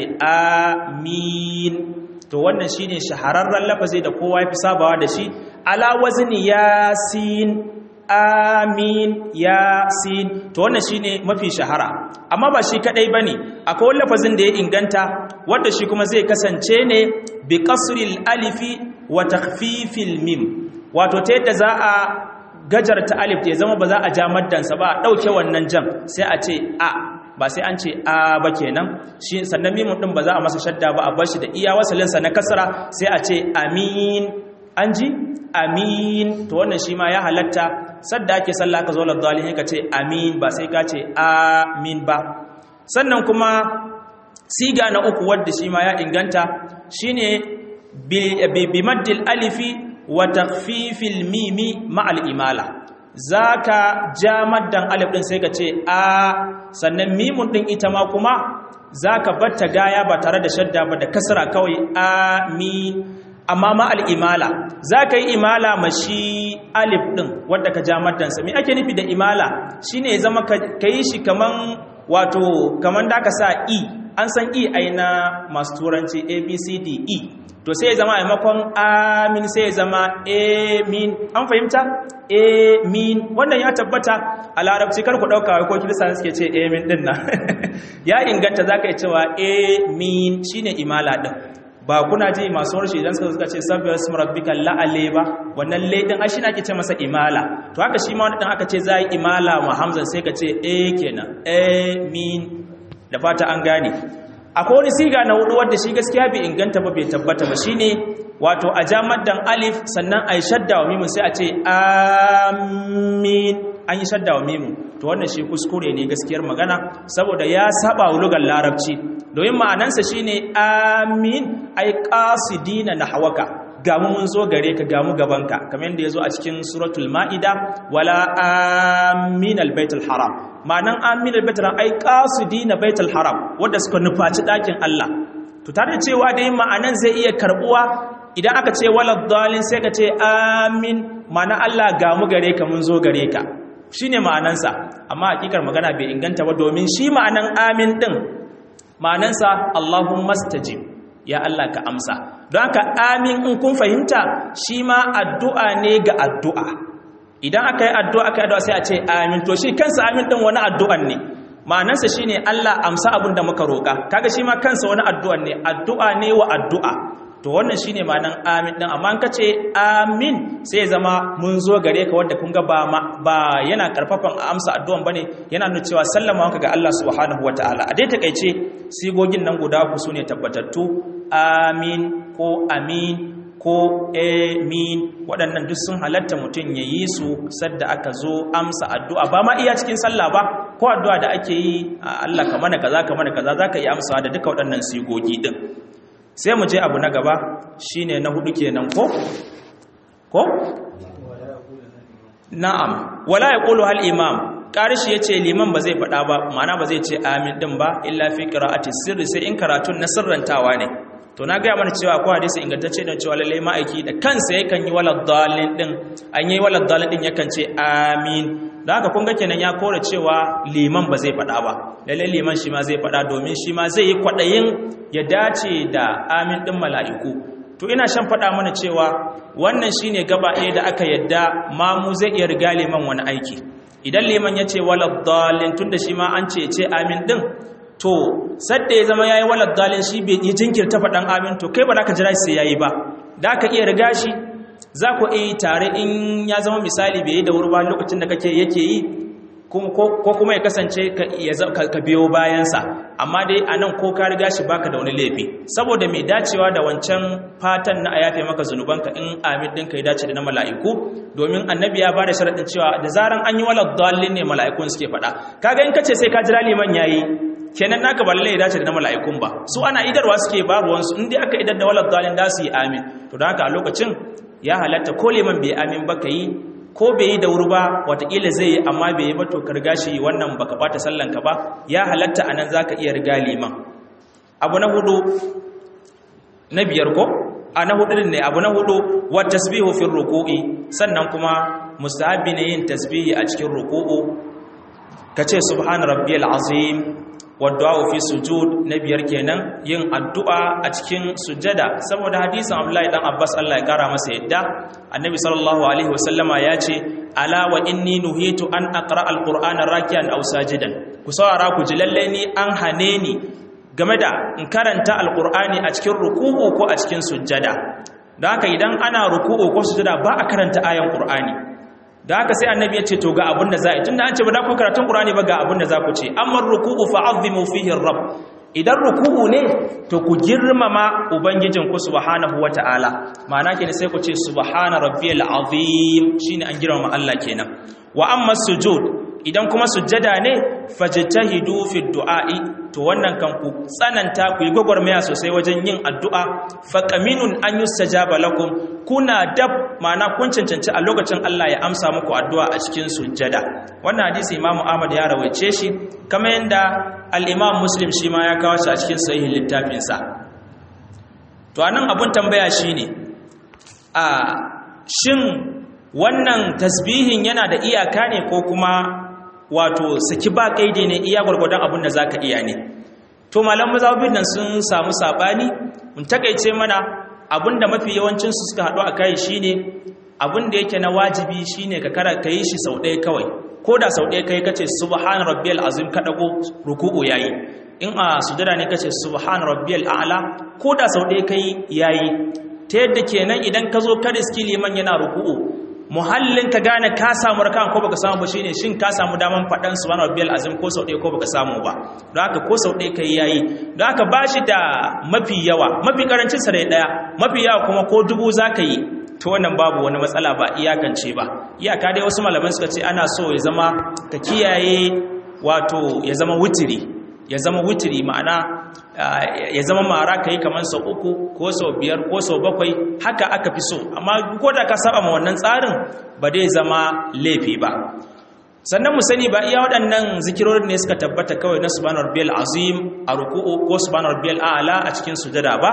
A: amin to wannan shine shahararren lafazi da kowa ya fi sabawa da shi ala wazni yasin amin yasin to wannan shine mafi shahara amma ba shi kadai bane akwai wani lafazin da ya inganta wanda shi kuma zai kasance ne bi kasril alifi wa takhfifil mim wato ta yadda za a gajarta alif ya zama ba za a ja maddansa ba a dauke wannan jam sai a ce a ba sai an ce a ba kenan shi sannan mimun din ba za a masa shadda ba a bar shi da iya wasalinsa na kasra sai a ce amin an ji amin to wannan shi ma ya halatta sadda ake sallah ka zo la zalihin ka ce amin ba sai ka ce amin ba sannan kuma siga na uku wadda shi ma ya inganta shine bi maddil alifi wa takhfifil mimi ma'al imala za ka ja maddan alif ɗin sai ka ce a sannan mimun ɗin ita ma kuma za ka batta gaya ba tare da shadda ba da kasara kawai a mi amma ma al'imala za ka yi imala ma shi alif ɗin wadda ka ja maddansa mi ake nufi da imala shi ne zama ka yi shi kaman wato kaman da ka sa e an san e aina masu turanci abcd e to sai ya zama a maimakon amin sai ya zama amin an fahimta amin wannan ya tabbata a larabci kar ku ɗauka ko kirista suke ce amin ɗin nan ya inganta za ka yi cewa amin shine imala ɗin ba kuna ji masu harshe idan suka suka ce sabbiyar su marabbika la'ale ba wannan laidin ai shi ake ce masa imala to haka shi ma wani ɗan aka ce za yi imala ma hamzan sai ka ce a kenan amin da fata an gane akwai wani siga na hudu wadda shi gaskiya bai inganta ba bai tabbata ba shine wato a jamaddan alif sannan a yi shadda wa mimun sai a ce amin an yi shadda wa mimun to wannan shi kuskure ne gaskiyar magana saboda ya saba wa lugar larabci domin ma'anansa shine amin ai qasidina nahwaka gamu mun zo gare ka gamu gabanka kamar yadda yazo a cikin suratul maida wala amin albaitul haram ma'anan amin albaitul haram ai qasidina baitul haram wanda suka nufaci dakin Allah to tare da cewa dai ma'anan zai iya karbuwa idan aka ce walad dalin sai ka ce amin ma'ana Allah gamu gare ka mun zo gare ka shine ma'anansa amma hakikar magana bai inganta ba domin shi ma'anan amin din ma'anansa Allahumma stajib ya Allah ka amsa don haka amin in kun fahimta shi ma addu'a ne ga addu'a idan aka yi addu'a aka yi addu'a sai a ce amin to shi kansa amin din wani addu'an ne ma'anansa shine Allah amsa abin da muka roƙa kaga shi ma kansa wani addu'an ne addu'a ne wa addu'a to wannan shine ma'anan amin din amma an kace amin sai ya zama mun zo gare ka wanda kun ga ba ba yana karfafan amsa addu'an bane yana nuna cewa sallama wanka ga Allah subhanahu wataala a dai takeice sigogin nan guda ku sune tabbatattu amin ko amin ko amin waɗannan duk sun halatta mutum ya yi su sadda aka zo amsa addu'a ba ma iya cikin sallah ba ko addu'a da ake yi Allah ka mana kaza ka mana kaza zaka yi amsa da duka waɗannan sigogi din sai mu je abu na gaba shine na hudu kenan ko ko na'am wala yaqulu hal imam karishi yace liman ba zai faɗa ba ma'ana ba zai ce amin din ba illa fi qira'ati sirri sai in karatun na sirrantawa ne to na ga mana cewa akwai hadisi ingantacce da cewa lalle ma'aiki da kansa yakan yi walad dalin din an yi walad dalin din yakan ce amin da haka kun ga kenan ya kore cewa liman ba zai faɗa ba lalle liman shi ma zai faɗa domin shi ma zai yi kwaɗayin ya dace da amin ɗin mala'iku to ina shan faɗa mana cewa wannan shi ne gaba ɗaya da aka yadda mamu zai iya riga liman wani aiki idan liman ya ce walad dalin tun da shi ma an ce ce amin ɗin to sadda ya zama ya yi walad dalin shi bai yi jinkirta faɗan amin to kai ba za ka jira sai ya yi ba da ka iya riga shi za ku iya tare in ya zama misali bai yi da wuri ba lokacin da kake yake yi ko kuma ya kasance ka biyo bayansa amma dai a nan ko ka riga shi baka da wani laifi saboda mai dacewa da wancan fatan na a yafe maka zunubanka in amin ɗinka ya dace da na mala'iku domin annabi ya bada sharaɗin cewa da zaran an yi wala dalilin ne mala'ikun suke faɗa kaga in kace sai ka jira liman yayi kenan naka ba lalle ya dace da na mala'ikun ba su ana idarwa suke babu wansu in dai aka idar da wala dalilin da su yi amin to don haka a lokacin ya halatta ko liman bai amin ba ka yi ko bai yi da wuri ba watakila zai yi amma bai yi ba to karga shi wannan baka bata sallanka ba ya halatta a nan za ka iya riga liman abu na hudu na biyar ko a na hudu ne abu na hudu wa tasbihu fi ruku'i sannan kuma mustahabi ne yin tasbihi a cikin ruku'u kace subhana rabbiyal azim wadda fi sujud na biyar kenan yin addu'a a cikin sujada saboda hadisin Abdullahi dan Abbas Allah ya kara masa yadda annabi sallallahu alaihi wasallama ya ce ala wa inni nuhitu an aqra alqur'ana raki'an aw sajidan ku saurara ku ji lalle ni an hane ni game da in karanta alqur'ani a cikin ruku'u ko a cikin sujada don haka idan ana ruku'u ko sujada ba a karanta ayan qur'ani da haka sai annabi ya ce to ga abin da za a yi tunda an ce ba za ku karatun qur'ani ba ga abin da za ku ce amma ruku'u fa'azzimu fihi rabb idan ruku'u ne to ku girmama ubangijin ku subhanahu wata'ala ma'ana kenan sai ku ce subhana rabbiyal azim shine an girmama Allah kenan wa amma sujud idan kuma sujjada ne fajtahidu fi du'a'i to wannan kan ku tsananta ku yi gwagwarmaya sosai wajen yin addu'a faqaminun an yustajaba lakum kuna dab ma'ana kun cancanci a lokacin Allah ya amsa muku addu'a a cikin sujjada wannan hadisi Imam Ahmad ya rawaice shi kamar yanda al-Imam Muslim shi ma ya kawo shi a cikin sahihin littafinsa to anan abun tambaya shine a shin wannan tasbihin yana da iyaka ne ko kuma wato saki ba kaidi ne iya gwargwadon abin da zaka iya ne to malam mazhabin nan sun samu sabani mun takeice mana abinda mafi yawancin su suka hadu akai shine abinda yake na wajibi shine ka kara kai shi sau ɗaya kawai ko da sau ɗaya kai kace subhan rabbiyal azim ka dago ruku'u yayi in a sujada ne kace subhan rabbiyal a'la ko da sau ɗaya kai yayi ta yadda kenan idan ka zo ka riski liman yana ruku'u muhallin ka gane ka samu rakan ko baka samu ba shine shin ka samu daman fadan subhana rabbiyal azim ko sau ɗaya ko baka samu ba don haka ko sau ɗaya kai yayi don haka bashi da mafi yawa mafi karancin sa ɗaya mafi yawa kuma ko dubu zaka yi to wannan babu wani matsala ba iyakance ba iyaka dai wasu malaman suka ce ana so ya zama ka kiyaye wato ya zama wutiri ya zama wutiri ma'ana ya zama mara ka yi kamar sau uku ko sau biyar ko sau bakwai haka aka fi so amma ko da ka saba ma wannan tsarin ba dai zama laifi ba sannan mu sani ba iya waɗannan zikirorin ne suka tabbata kawai na subhanar rabbiyal azim a ruku'u ko subhanar rabbiyal a'la a cikin sujada ba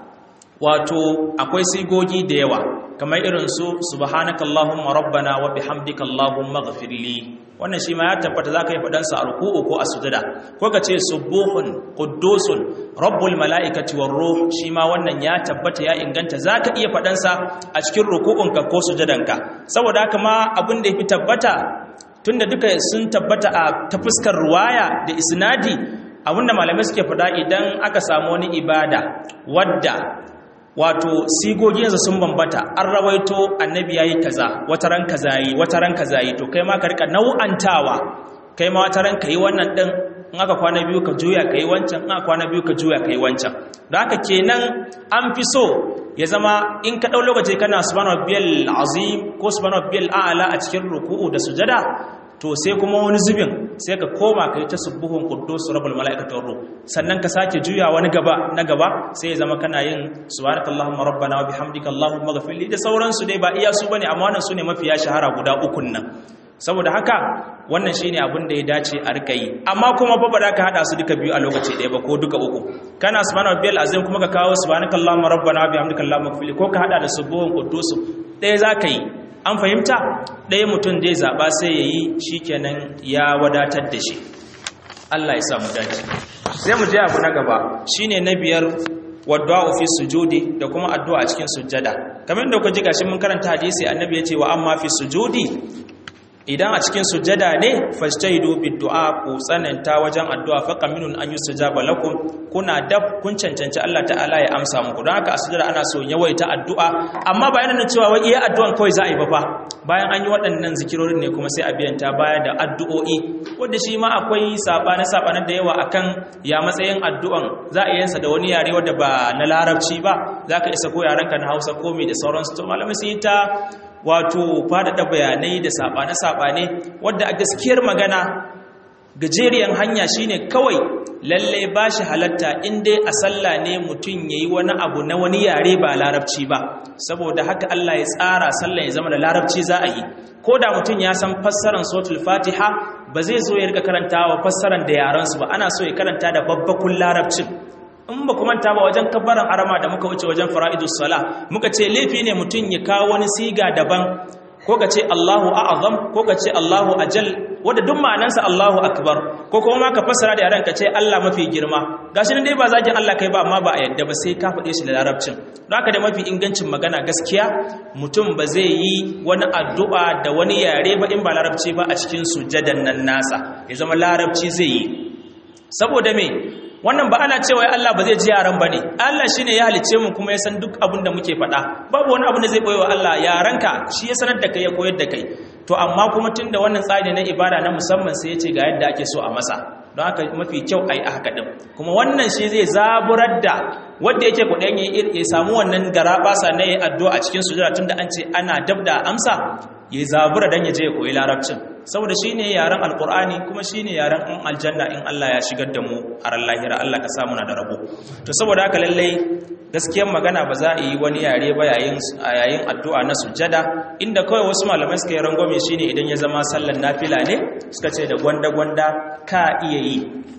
A: wato akwai sigogi da yawa kamar irin su subhanakallahumma rabbana wa bihamdika allahumma ghafirli wannan shi ma ya tabbata zaka yi fadan sa a ruku'u ko a sujada ko ka ce subuhun quddusun rabbul malaikati war ruh shi ma wannan ya tabbata ya inganta zaka iya fadan sa a cikin ruku'unka ko sujadanka saboda haka ma abin da yafi tabbata tunda duka sun tabbata a ta fuskar ruwaya da isnadi abinda malamai suke fada idan aka samu wani ibada wadda wato sigoginsa sun bambata an rawaito annabi yayi kaza wata ran kaza yi wata ran kaza yi to kai ma ka rika nau'antawa kai ma wata ran kai wannan din in aka kwana biyu ka juya kai wancan in aka kwana biyu ka juya kai wancan don haka kenan an fi so ya zama in ka dau lokaci kana subhanahu rabbiyal azim ko subhanahu rabbiyal a'la a cikin ruku'u da sujada to sai kuma wani zubin sai ka koma ka yi ta subuhun kuddus rabbul malaikatu ruh sannan ka sake juya wani gaba na gaba sai ya zama kana yin subhanakallahumma rabbana wa bihamdika allahumma ghfirli da sauransu dai ba iya su bane amma wannan sune mafiya shahara guda ukun nan saboda haka wannan shine abin da ya dace a rika yi amma kuma ba ba ka hada su duka biyu a lokaci ɗaya ba ko duka uku kana subhanahu rabbiyal azim kuma ka kawo subhanakallahumma rabbana wa bihamdika allahumma ghfirli ko ka hada da subuhun kuddus ɗaya zaka yi an fahimta ɗaya mutum zai zaɓa sai ya yi shi kenan ya wadatar da shi Allah ya samu dace sai mu je abu na gaba shine na biyar wadda fi sujudi da kuma addu'a a cikin sujjada kamar da ku ji gashi mun karanta hadisi annabi ya ce wa amma fi sujudi idan a cikin sujjada ne fastaidu biddu'a ku tsananta wajen addu'a fa qaminun an yustajaba lakum kuna dab kun cancanci Allah ta'ala ya amsa muku don haka a sujjada ana so yawaita addu'a amma ba yana cewa wai iya addu'an kawai za a yi ba fa bayan an yi waɗannan zikirorin ne kuma sai a biyanta baya da addu'o'i wanda shi ma akwai sabane sabane da yawa akan ya matsayin addu'an za a yi da wani yare wanda ba na larabci ba za ka isa ko yarenka na hausa ko mai da sauransu to malamai sun yi ta wato faɗaɗa bayanai da saɓane-saɓane wadda a gaskiyar magana gajeriyan hanya shine kawai lalle ba shi halatta inda a sallah ne mutum ya yi wani abu na wani yare ba larabci ba saboda haka Allah ya tsara sallah ya zama da larabci za a yi ko da mutum ya san fassaran sotul fatiha ba zai zo ya rika karanta wa fassaran da yaransu ba ana so ya karanta da babbakun larabcin in ba kuma ta ba wajen kabbaran arama da muka wuce wajen fara'idus sala muka ce laifi ne mutum ya kawo wani siga daban ko ka ce Allahu a'azam ko ka ce Allahu ajal wanda duk ma'anansa Allahu akbar ko kuma ma ka fassara da yaran ka ce Allah mafi girma gashi nan dai ba zagin Allah kai ba amma ba a yadda ba sai ka faɗe shi da larabcin don haka da mafi ingancin magana gaskiya mutum ba zai yi wani addu'a da wani yare ba in ba larabci ba a cikin sujadan nan nasa ya zama larabci zai yi saboda me wannan ba ana cewa Allah ba zai ji yaran bane Allah shine ya halice mu kuma ya san duk abin da muke faɗa babu wani abu da zai koyewa Allah yaranka shi ya sanar da kai ya koyar da kai to amma kuma tunda wannan tsari na ibada na musamman sai ya ce ga yadda ake so a masa don haka mafi kyau a yi a haka ɗin kuma wannan shi zai zaburar da wanda yake kuɗin ya samu wannan gara basa na yi addu'a a cikin sujada tunda an ce ana dab da amsa ya zabura don ya je ya koyi larabcin saboda shi ne yaren alkur'ani kuma shi ne yaren in aljanna in Allah ya shigar da mu a ran lahira Allah ka samu na da rabo to saboda haka lallai gaskiyar magana ba za a yi wani yare ba yayin yayin addu'a na sujjada inda kawai wasu malamai suka yi rangwame shine idan ya zama sallar nafila ne suka ce da gwanda gwanda ka iya yi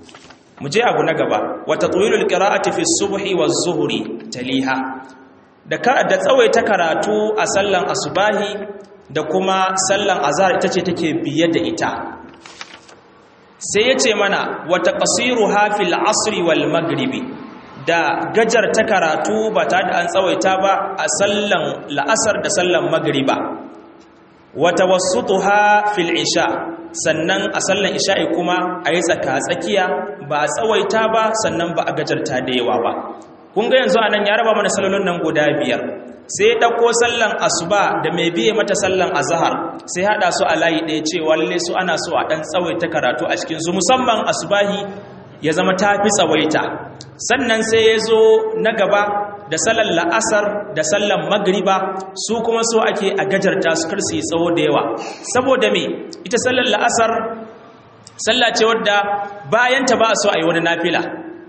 A: mu je abu na gaba wa tatwilul qira'ati fi subhi wa zuhri taliha da ka da tsawaita karatu a sallan asubahi da kuma sallan azhar ita ce take biye da ita sai yace mana wa taqsiruha fil asri wal maghribi da gajar ta karatu ba ta da an tsawaita ba a sallan la'asar da sallan magriba wa tawassutuha fil isha sannan a sallan isha'i kuma a yi tsaka-tsakiya ba a tsawaita ba sannan ba a gajarta da yawa ba kun ga yanzu anan ya raba mana sallolin nan guda biyar sai ɗauko sallan asuba da mai biye mata sallan azhar sai haɗa su a layi ɗaya cewa lalle su ana so a ɗan tsawaita karatu a cikin su musamman asubahi ya zama ta fi tsawaita sannan sai ya zo na gaba da sallan la'asar da sallan magriba su kuma so ake a gajarta su kar su yi tsawo da yawa saboda me ita sallan la'asar sallah ce wadda bayanta ba a so a yi wani nafila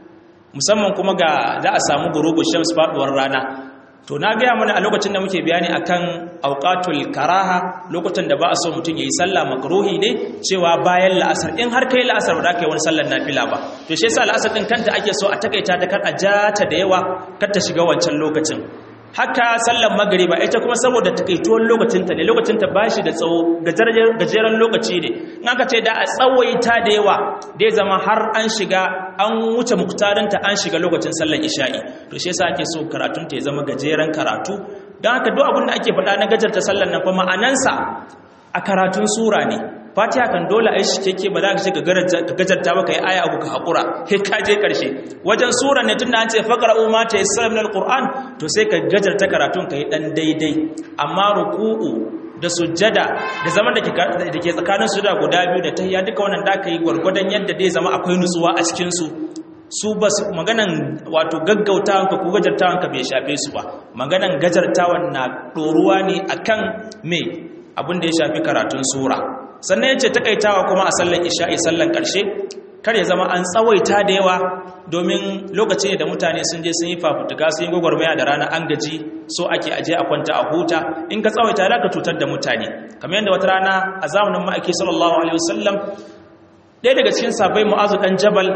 A: musamman kuma ga za a samu gurubu shams faduwar rana to na gaya mana a lokacin da muke bayani akan auqatul karaha lokacin da ba a so mutum yayi sallah makruhi ne cewa bayan la'asar in har kai la'asar ba za ka yi wani sallar nafila ba to shi yasa la'asar din kanta ake so a takaita ta kar a jata da yawa kar ta shiga wancan lokacin haka sallar magariba ita kuma saboda takaituwar lokacinta ne lokacinta ba shi da tsawo gajeren lokaci ne in aka ce da a tsawaita da yawa dai zama har an shiga an wuce muktarinta an shiga lokacin sallar isha'i to shi yasa ake so karatunta ya zama gajeren karatu don haka duk abin da ake faɗa na gajarta sallar nan fa ma'anansa a karatun sura ne fatiha kan dole a yi shi keke ba za ka ce ka gajarta ba ka yi aya abu ka haƙura sai ka je ƙarshe wajen sura ne tun da an ce faƙar umma ta yi salam na alƙur'an to sai ka gajarta karatun ka yi ɗan daidai amma ruku'u da sujjada da zaman da ke tsakanin su da guda biyu da tahiyya duka wannan da ka yi gwargwadon yadda dai zama akwai nutsuwa a cikinsu su ba su maganan wato gaggautawanka ko gajartawanka bai shafe su ba maganan gajartawan na ɗoruwa ne akan me abin da ya shafi karatun sura sannan yace takaitawa kuma a sallan isha'i sallan karshe kar ya zama an tsawaita da yawa domin lokaci da mutane sun je sun yi fafutuka sun yi gwagwarmaya da rana an gaji so ake aje a kwanta a huta in ka tsawaita za ka cutar da mutane kamar yadda wata rana a zamanin ma'aiki sallallahu alaihi wasallam ɗaya daga cikin sabai mu'azu ɗan jabal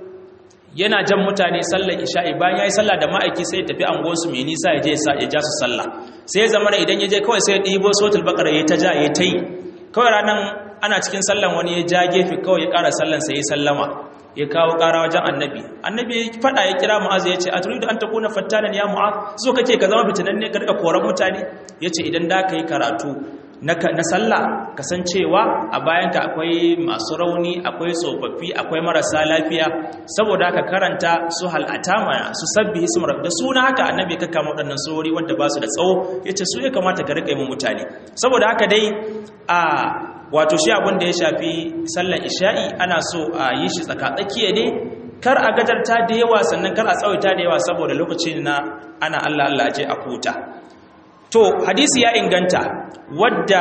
A: yana jan mutane sallar isha'i bayan ya yi sallah da ma'aiki sai ya tafi angonsu mai nisa ya je ya ja su sallah sai ya zama idan ya je kawai sai ya ɗibo sotul bakar ya ta ja ya ta yi kawai ranar ana cikin sallan wani ya ja gefe kawai ya ƙara sallan sai ya sallama ya kawo ƙara wajen annabi annabi ya faɗa ya kira mu'azu ya ce a turidu an takuna fattanan ya mu'az so kake ka zama fitinan ne ka rika koran mutane ya ce idan da ka yi karatu na sallah kasancewa a bayanka akwai masu rauni akwai tsofaffi akwai marasa lafiya saboda ka karanta su hal'atama su sabbi hismar da suna haka annabi ka kama waɗannan surori wanda ba su da tsawo ya ce su ya kamata ka riƙa yi mutane saboda haka dai a wato shi abin da ya shafi sallar isha'i ana so a yi shi tsakatsakiya ne kar a gajarta da yawa sannan kar a tsawaita da yawa saboda lokacin na ana allah allah je a huta to hadisi ya inganta wadda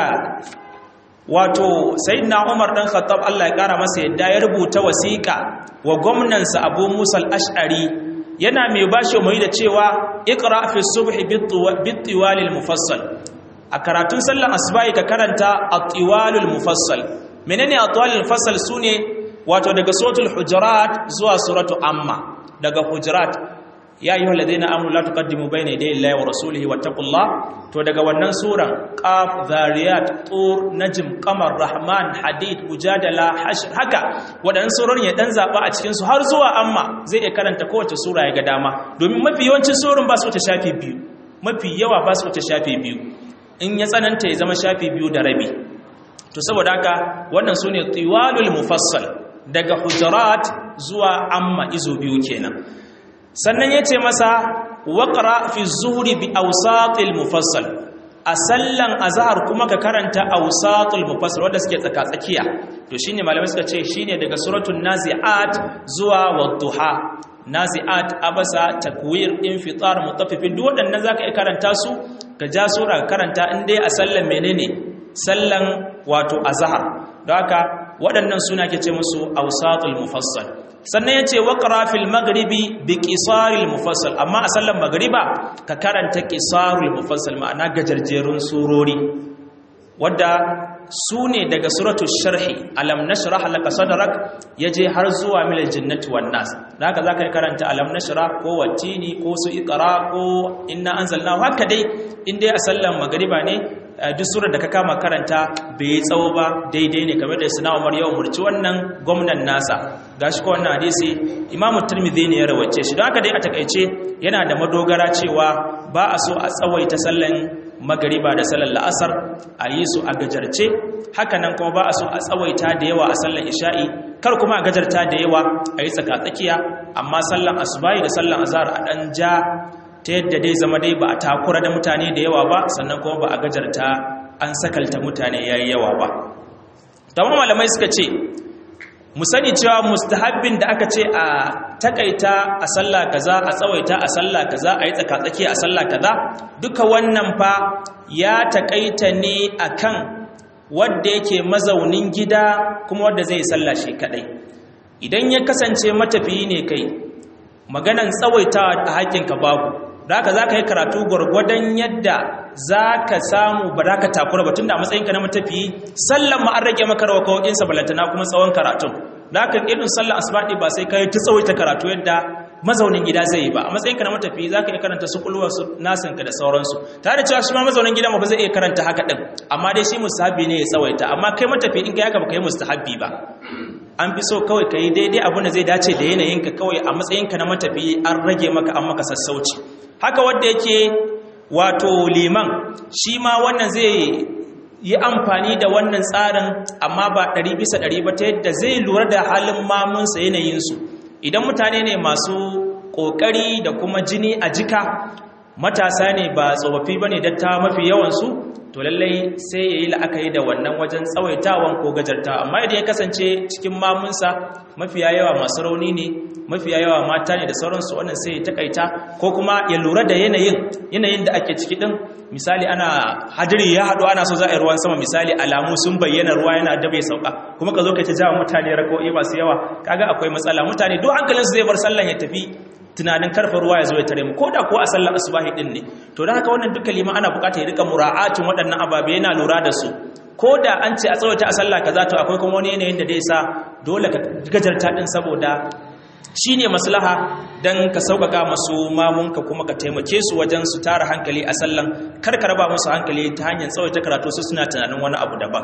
A: wato sayyidina Umar dan Khattab Allah ya kara masa yadda ya rubuta wasiƙa wa gwamnansa Abu Musa al-Ash'ari yana mai bashi mai da cewa iqra fi subhi bit-tiwal al-mufassal a karatun sallar asbahi ka karanta at-tiwal al-mufassal menene at-tiwal al-mufassal sune wato daga suratul hujurat zuwa suratu amma daga hujurat ya yi waladina amuru la tuqaddimu bayna yaday Allahi wa rasulihi wattaqullah to daga wannan suran qaf zariyat tur najm qamar rahman hadid mujadala hashr haka wadannan surorin ya dan zaba a cikin su har zuwa amma zai iya karanta kowace sura ya ga dama domin mafi yawancin surun ba su ta shafi biyu mafi yawa ba su ta shafi biyu in ya tsananta ya zama shafi biyu da rabi to saboda haka wannan sune tiwalul mufassal daga hujurat zuwa amma izo biyu kenan sannan ya ce masa waƙara fi zuhuri bi ausatul mufassal a sallan azhar kuma ka karanta ausatul mufassal wanda suke tsaka-tsakiya to shine malamai suka ce shine daga suratul nazi'at zuwa wadduha nazi'at abasa takwir infitar mutaffifin duk waɗannan zaka iya karanta su ka ja sura ka karanta in dai a sallan menene sallan wato azhar don haka waɗannan suna ke ce musu ausatul mufassal sannan ya ce waƙara fil magribi bi ƙisaril mufassal amma a sallan magriba ka karanta ƙisaril mufassal ma'ana gajarjerun surori wadda su ne daga suratul sharhi alam nashrah laka sadrak yaje har zuwa mil jannati wan nas haka zaka yi karanta alam nashrah ko watini ko su iqra ko inna anzalna haka dai in dai a sallan magriba ne duk surar da ka kama karanta bai yi tsawo ba daidai ne kamar da suna umar yau murci wannan gwamnan nasa gashi ko wannan hadisi imamu turmidi ne ya rawace shi don haka dai a takaice yana da madogara cewa ba a so a tsawaita sallan magariba da sallan la'asar a yi su a gajarce haka nan kuma ba a so a tsawaita da yawa a sallan isha'i kar kuma a gajarta da yawa a yi tsaka-tsakiya amma sallan asubahi da sallan azhar a ɗan ja ta yadda dai zama dai ba a takura da mutane da yawa ba sannan kuma ba a gajarta an sakalta mutane ya yi yawa ba tamar malamai suka ce mu sani cewa mustahabbin da aka ce a takaita a sallah kaza a tsawaita a sallah kaza a yi tsakatsaki a sallah kaza duka wannan fa ya takaita ne akan wadda yake mazaunin gida kuma wadda zai sallah shi kadai idan ya kasance matafiyi ne kai maganan tsawaitawa a haƙƙinka babu da haka za ka yi karatu gwargwadon yadda za ka samu ba za ka takura ba tun da matsayinka na matafiyi sallan ma an rage maka rawa kawokinsa balantana kuma tsawon karatun da haka irin sallan asbaɗi ba sai ka yi ta tsawaita karatu yadda mazaunin gida zai yi ba a matsayinka na matafiyi za ka iya karanta su kulwa su nasinka da sauransu tare da cewa shi ma mazaunin gida ma ba zai iya karanta haka ɗin amma dai shi mustahabbi ne ya tsawaita amma kai matafiyi in ka yaka ba ka yi mustahabbi ba an fi so kawai ka yi daidai abin da zai dace da yanayinka kawai a matsayinka na matafiyi an rage maka an maka sassauci haka wanda yake wato liman shi ma wannan zai yi amfani da wannan tsarin amma ba ɗari bisa ɗari ba ta yadda zai lura da halin mamunsa yanayinsu idan mutane ne masu ƙoƙari da kuma jini a jika matasa ne ba tsofaffi ba ne datta mafi yawansu to lallai sai ya yi la'akari da wannan wajen tsawaitawan ko gajartawa amma idan ya kasance cikin mamunsa mafiya yawa masu rauni ne mafiya yawa mata ne da sauransu wannan sai ya takaita ko kuma ya lura da yanayin yanayin da ake ciki din misali ana hadiri ya haɗu ana so za a yi ruwan sama misali alamu sun bayyana ruwa yana da bai sauka kuma ka zo ka ci jawa mutane rako'i masu yawa kaga akwai matsala mutane duk hankalinsu zai bar sallan ya tafi tunanin karfa ruwa ya zo ya tare mu ko da ko a sallar asubahi din ne to da haka wannan duka liman ana bukata ya rika mura'atin waɗannan ababe yana lura da su ko da an ce a tsawaita a sallah kaza to akwai kuma wani yanayin da zai sa dole ka gajarta din saboda shine maslaha dan ka sauƙaƙa masu mamunka kuma ka taimake su wajen su tara hankali a sallan kar ka raba musu hankali ta hanyar tsawaita karatu su suna tunanin wani abu daban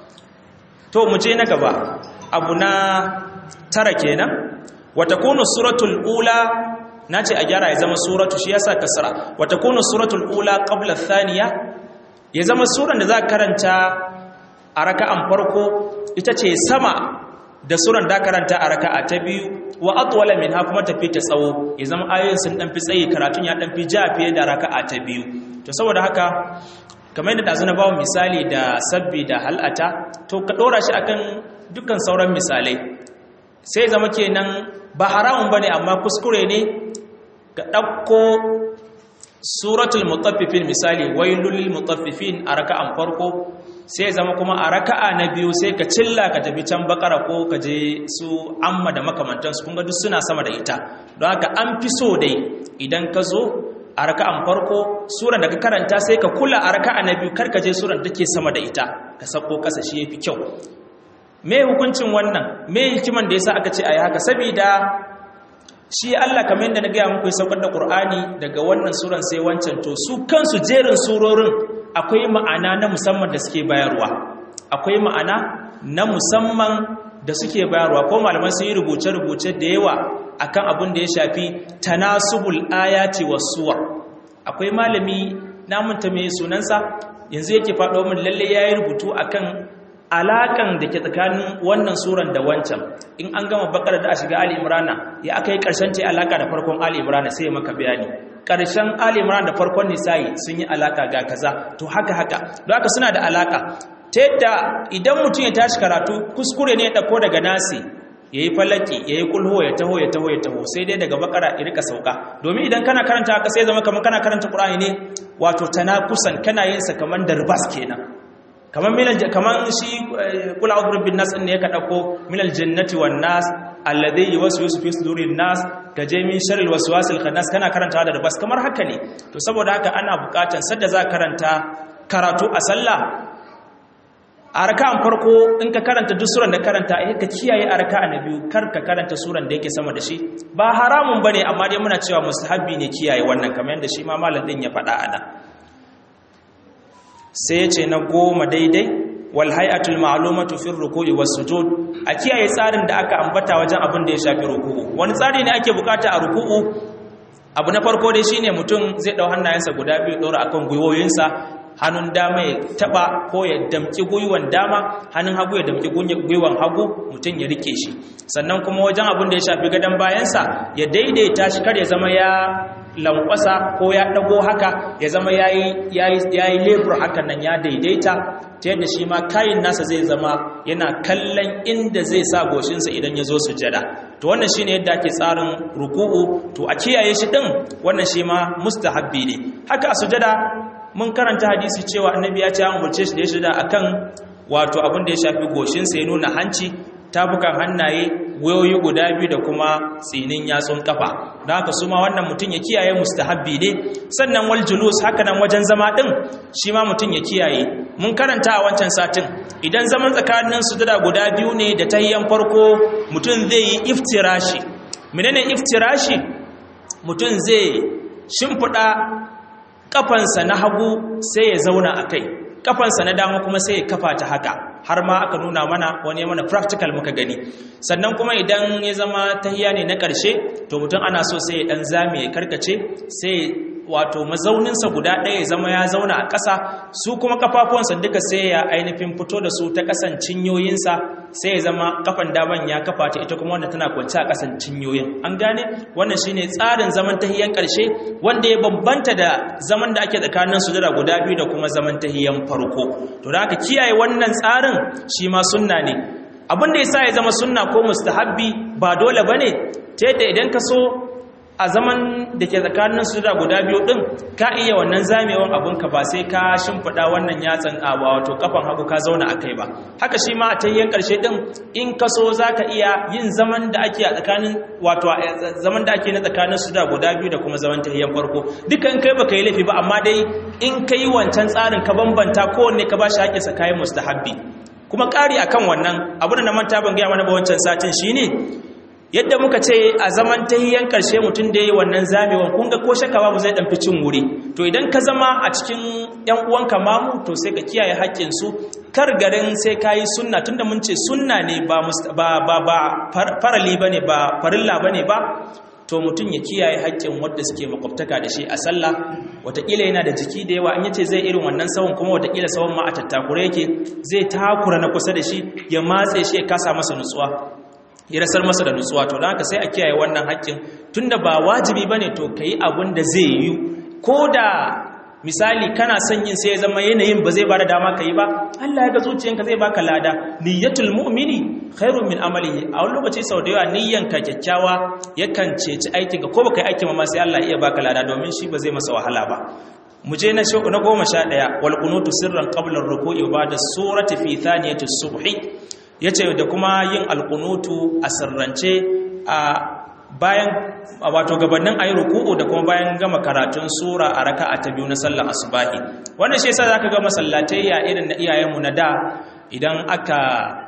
A: to mu je na gaba abu na tara kenan wata kunu suratul ula na ce a gyara ya zama suratu shi yasa kasra wata kunu suratul ula qabla thaniya ya zama suran da za karanta a raka'an farko ita ce sama da suran da karanta a raka'a ta biyu wa atwala minha kuma tafi ta tsawo ya zama ayoyin sun dan fi tsayi karatun ya dan fi ja fiye da raka'a ta biyu to saboda haka kamar yadda dazu na bawo misali da sabbi da hal'ata to ka dora shi akan dukkan sauran misalai sai zama kenan ba haramun bane amma kuskure ne ka ɗauko suratul mutaffifin misali wailul mutaffifin a raka'an farko sai zama kuma a raka'a na biyu sai ka cilla ka tafi can bakara ko ka je su amma da makamantansu kun ga duk suna sama da ita don haka an fi so dai idan ka zo a raka'an farko suran da ka karanta sai ka kula a raka'a na biyu kar ka je suran da ke sama da ita ka sako ƙasa shi yafi kyau me hukuncin wannan me hikiman da yasa aka ce ayi haka saboda shi Allah kamar yadda na gaya muku ya saukar da Qur'ani daga wannan suran sai wancan to su kansu jerin surorin akwai ma'ana na musamman da suke bayarwa akwai ma'ana na musamman da suke bayarwa ko malaman sun yi rubuce-rubuce da yawa akan abin da ya shafi tanasubul ayati was suwar akwai malami namunta mai sunansa yanzu yake faɗo min lalle yayi rubutu akan alakan da ke tsakanin wannan suran da wancan in an gama bakar da a shiga ali imrana ya aka yi ƙarshen ta alaka da farkon ali imrana sai maka bayani ƙarshen ali imrana da farkon nisa'i sun yi alaka ga kaza to haka haka don haka suna da alaka ta yadda idan mutum ya tashi karatu kuskure ne ya ɗauko daga nasi ya yi falaki ya yi kulho ya taho ya taho ya taho sai dai daga bakara ya rika sauka domin idan kana karanta haka sai zama kamar kana karanta ƙur'ani ne wato tana kusan kana yin sa kamar darbas kenan kamar milal kamar shi kula a'udhu bin nas ne ka dauko milal jannati wan nas alladhi yuwaswisu fi sudurin nas kaje min sharril waswasil khannas kana karanta da bas kamar haka ne to saboda haka ana bukatan sadda za karanta karatu a sallah a raka'an farko in ka karanta duk suran da karanta eh ka kiyaye a raka'a na biyu kar ka karanta suran da yake sama da shi ba haramun bane amma dai muna cewa mustahabbi ne kiyaye wannan kamar yadda shi ma malam din ya faɗa ana sai ya ce na goma daidai wal hay'atul ma'lumatu fi ruku'i was sujud a kiyaye tsarin da aka ambata wajen abin da ya shafi ruku'u wani tsari ne ake bukata a ruku'u abu na farko dai shine mutum zai dau hannayensa guda biyu dora akan gwiwoyinsa hannun dama ya taba ko ya damki gwiwan dama hannun hagu ya damki gwiwan hagu mutum ya rike shi sannan kuma wajen abin da ya shafi gadon bayansa ya daidaita shi kar ya zama ya lankwasa ko ya dago haka ya zama ya yi lebur hakan nan ya daidaita ta yadda shi ma kayin nasa zai zama yana kallon inda zai sa goshinsa idan ya zo sujada to wannan shine yadda ake tsarin ruku'u to a kiyaye shi din wannan shi ma mustahabbi ne haka a sujada mun karanta hadisi cewa annabi ya ce an umarce shi da ya shida akan wato abin da ya shafi goshinsa ya nuna hanci tafukan hannaye wayoyi guda biyu da kuma tsinin yatsun kafa don haka su ma wannan mutum ya kiyaye mustahabbi ne sannan wal julus haka nan wajen zama din shi ma mutum ya kiyaye mun karanta a wancan satin idan zaman tsakanin sujada guda biyu ne da tahiyyan farko mutum zai yi iftirashi menene iftirashi mutum zai shimfiɗa kafansa na hagu sai ya zauna a kai kafansa na dama kuma sai ya kafa ta haka har ma aka nuna mana wani mana practical muka gani sannan kuma idan ya zama tahiya ne na ƙarshe to mutum ana so sai ya ɗan zame ya karkace sai wato mazauninsa guda ɗaya ya zama ya zauna a ƙasa su kuma kafafuwansa duka sai ya ainihin fito da su ta ƙasan cinyoyinsa sai ya zama kafan daman ya kafa ta ita kuma wanda tana kwanci a ƙasan cinyoyin an gane wannan shine tsarin zaman tahiyan ƙarshe wanda ya bambanta da zaman da ake tsakanin sujada guda biyu da kuma zaman tahiyan farko to da aka kiyaye wannan tsarin shi ma sunna ne abin da yasa ya zama sunna ko mustahabbi ba dole bane ta yadda idan ka so a zaman da ke tsakanin su da guda biyu din ka iya wannan zamewan abinka ba sai ka shimfiɗa wannan yatsan a wato kafan hagu ka zauna a kai ba haka shi ma a tayyan ƙarshe din in ka so za ka iya yin zaman da ake a tsakanin wato zaman da ake na tsakanin su da guda biyu da kuma zaman tayyan farko dukkan kai baka yi laifi ba amma dai in ka yi wancan tsarin ka bambanta kowanne ka ba shi haƙƙinsa kayan mustahabbi kuma ƙari akan wannan abu da na manta ban gaya mana ba wancan satin shine yadda muka ce a zaman tahiyan karshe mutum da yi wannan zamewan kun ga ko shaka babu zai dan cin wuri to idan ka zama a cikin yan uwanka mamu to sai ka kiyaye haƙƙin su kar garin sai kayi sunna tunda mun ce sunna ne ba ba ba, ba farali bane ba farilla bane ba to mutum ya kiyaye haƙƙin wanda suke makwabtaka da shi a sallah wataƙila yana da jiki da yawa an yace zai irin wannan sawun kuma wataƙila sawun ma a tattakure yake zai takura na kusa da shi ya matse shi ya kasa masa nutsuwa ya rasar masa da nutsuwa to da haka sai a kiyaye wannan haƙƙin tunda ba wajibi bane to kai abin da zai yi ko da misali kana son yin sai ya zama yanayin ba zai bada dama kai ba Allah ya ga zuciyanka zai baka lada niyyatul mu'mini khairun min amalihi a wani lokaci sau da yawa niyyanka kyakkyawa yakan ceci aikin ka ko baka yi aikin ma sai Allah ya baka lada domin shi ba zai masa wahala ba mu je na na goma sha ɗaya wal qunutu sirran qabla ar-ruku'i wa ba'da surati fi thaniyati subhi ya ce da kuma yin alkunutu a sirrance a bayan wato gabanin ayi ruku'u da kuma bayan gama karatun sura a raka'a ta biyu na sallar asubahi wannan shi yasa zaka ga masallatai ya irin na iyayenmu na da idan aka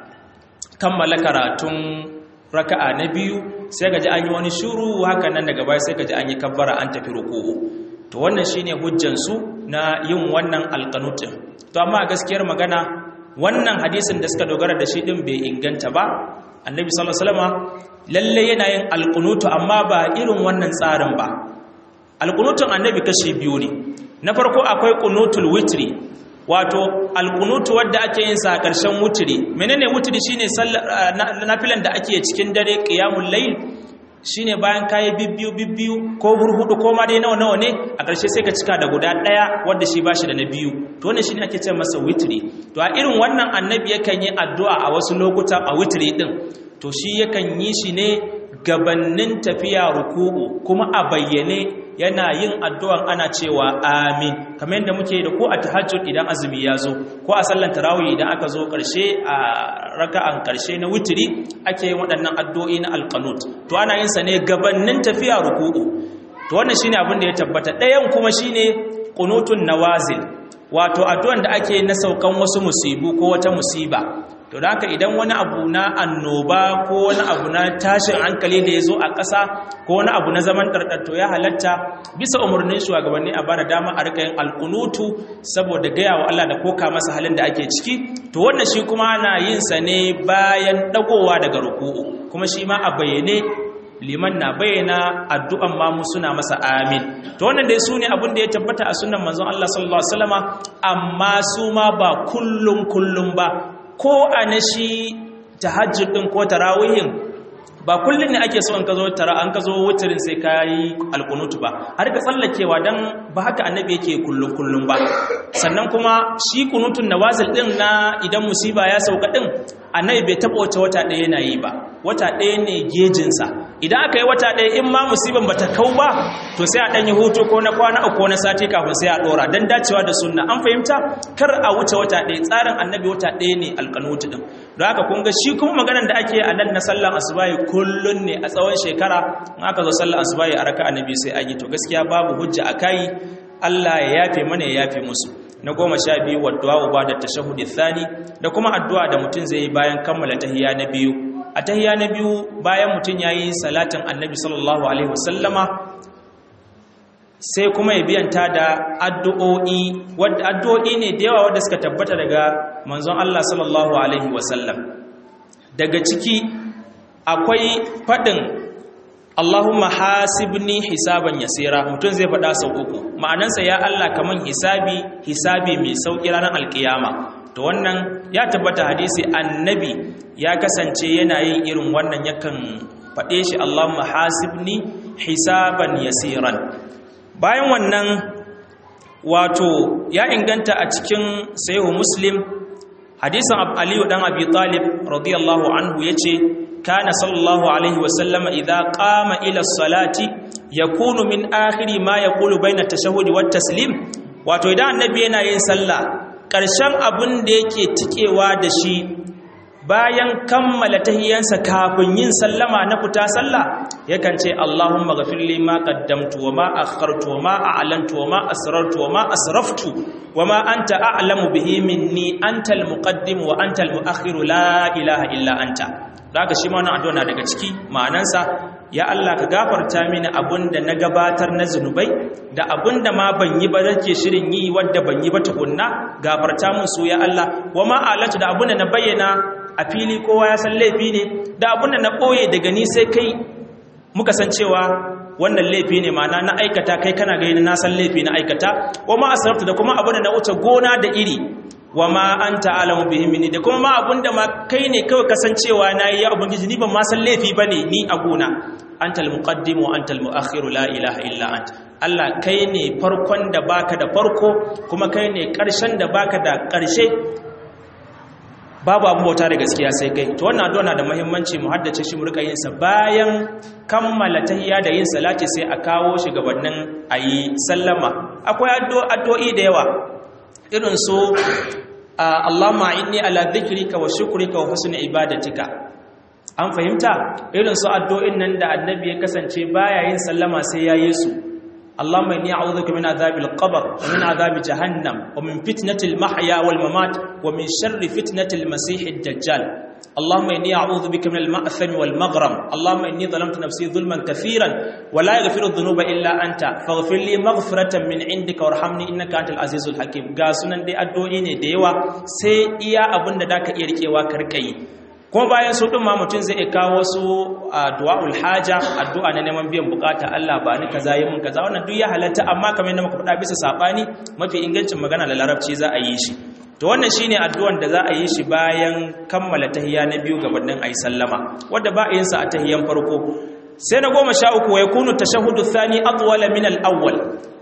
A: kammala karatun raka'a na biyu sai ga ji an yi wani shuru haka nan daga baya sai ga ji an yi kabbara an tafi ruku'u to wannan shine hujjan su na yin wannan alkanutin to amma gaskiyar magana wannan hadisin da suka dogara da shi din bai inganta ba annabi sallallahu alaihi wasallam lalle yana yin alqunutu amma ba irin wannan tsarin ba alqunutun annabi kashi biyu ne na farko akwai qunutul witri wato alqunutu wanda ake yin sa a ƙarshen wutri menene wutri shine nafilan da ake cikin dare qiyamul layl shine bayan kayi bibbiyu bibbiyu ko hurhudu ko ma dai nawa nawa ne a ƙarshe sai ka cika da guda ɗaya wanda shi bashi da na biyu to wannan shine ake ce masa witri to a irin wannan annabi yakan yi addu'a a wasu lokuta a witri din to shi yakan yi shi ne gabannin tafiya ruku'u kuma a bayyane yana yin addu'an ana cewa amin kamar yadda muke da ko a tahajjud idan azumi ya zo ko a sallan tarawih idan aka zo ƙarshe a raka'an ƙarshe na witiri ake yin waɗannan addu'o'i na alqanut to ana yin sa ne gabannin tafiya ruku'u to wannan shine abin da ya tabbata ɗayan kuma shine qunutun nawazil wato addu'an da ake na saukan wasu musibu ko wata musiba to da haka idan wani abu na annoba ko wani abu na tashin hankali da ya zo a ƙasa ko wani abu na zaman ɗarɗarto ya halatta bisa umarnin shugabanni a bada dama a rika yin alkunutu saboda gaya wa Allah da koka masa halin da ake ciki to wannan shi kuma na yin sa ne bayan ɗagowa daga ruku'u kuma shi ma a bayyane liman na bayyana addu'an mamu suna masa amin to wannan dai su ne abin da ya tabbata a sunan manzon Allah sallallahu alaihi wasallama amma su ma ba kullum kullum ba ko a na shi tahajjud din ko tarawihin ba kullum ne ake so an ka zo tara an ka zo wutirin sai ka yi alkunutu ba har ka tsallakewa don ba haka annabi yake kullum kullum ba sannan kuma shi kunutun nawazil din na idan musiba ya sauka din annabi bai taɓa wata wata ɗaya yana yi ba wata ɗaya ne gejinsa idan aka yi wata ɗaya in ma musiban ba ta kau ba to sai a ɗanyi hutu ko na kwana uku ko na sati kafin sai a ɗora don dacewa da sunna an fahimta kar a wuce wata ɗaya tsarin annabi wata ɗaya ne alƙanutu ɗin don haka kun ga shi kuma maganar da ake a nan na sallan asubahi kullun ne a tsawon shekara in aka zo sallan asubahi a raka annabi sai an yi to gaskiya babu hujja a kai Allah ya yafe mana ya yafe musu na goma sha biyu wa du'a ba da tashahudi thani da kuma addu'a da mutum zai yi bayan kammala tahiyya na biyu a tahiyya na biyu bayan mutum yayi salatin annabi sallallahu alaihi wasallama sai kuma ya biyanta da addu'o'i wadda addu'o'i ne da yawa wadda suka tabbata daga manzon Allah sallallahu alaihi wasallam daga ciki akwai fadin Allahumma hasibni hisaban yasira mutum zai faɗa sau uku ma'anansa ya Allah kaman hisabi hisabi mai sauki ranar alkiyama to wannan ya tabbata hadisi annabi ya kasance yana yin irin wannan yakan faɗe shi Allahumma hasibni hisaban yasiran bayan wannan wato ya inganta a cikin sahihu muslim hadisin aliyu dan abi talib radiyallahu anhu yace kana sallallahu alaihi wasallam idza qama ila salati yakunu min akhiri ma yaqulu baina tashahhudi wat taslim wato idan annabi yana yin sallah karshen abin da yake tikewa da shi bayan kammala tahiyansa kafin yin sallama na fita sallah yakan ce Allahumma ghafirli ma qaddamtu wa ma akhartu wa ma a'lantu wa ma asrartu wa ma asraftu wa ma anta a'lamu bihi minni antal muqaddim wa antal muakhir la ilaha illa anta daga shi ma wannan addu'a na daga ciki ma'anansa ya Allah ka gafarta mini abunda na gabatar na zunubai da abunda ma ban yi ba nake shirin yi wanda ban yi ba tukunna gafarta mun su ya Allah wa ma a'lantu da abunda na bayyana a fili kowa ya san laifi ne da abin da na ɓoye daga ni sai kai muka san cewa wannan laifi ne mana na aikata kai kana gani na san laifi na aikata wa ma asrafta da kuma abin da na wuce gona da iri wa ma anta alamu bihi minni da kuma ma abin da ma kai ne kawai kasancewa na yi ya ubangiji ni ban ma san laifi bane ni a gona antal muqaddim wa antal muakhir la ilaha illa anta Allah kai ne farkon da baka da farko kuma kai ne ƙarshen da baka da ƙarshe babu abu bauta da gaskiya sai kai to wannan addu'a na da muhimmanci mu haddace shi mu rika yin sa bayan kammala tahiyya da yin salati sai a kawo shi gabanin ayi sallama akwai addu'o'i da yawa irin su Allahumma inni ala dhikrika wa shukrika wa husni ibadatika an fahimta irin su addu'o'in nan da annabi ya kasance baya yin sallama sai yayi su اللهم إني أعوذ بك من عذاب القبر ومن عذاب جهنم ومن فتنة المحيا والممات ومن شر فتنة المسيح الدجال اللهم إني أعوذ بك من المأثم والمغرم اللهم إني ظلمت نفسي ظلما كثيرا ولا يغفر الذنوب إلا أنت فاغفر لي مغفرة من عندك وارحمني إنك أنت العزيز الحكيم قاسنا دي أدوئي ne da yawa sai iya abin da daka iya rikewa karkai kuma bayan su ɗin ma mutum zai kawo wasu du'a'ul haja addu'a na neman biyan bukata Allah ba ni kaza yi mun kaza wannan duk ya halatta amma kamar yadda muka faɗa bisa sabani mafi ingancin magana da larabci za a yi shi to wannan shine addu'an da za a yi shi bayan kammala tahiyya na biyu gabanin ayi sallama wanda ba a yin sa a tahiyyan farko sai na goma sha uku wa yakunu tashahhudu thani atwala min al-awwal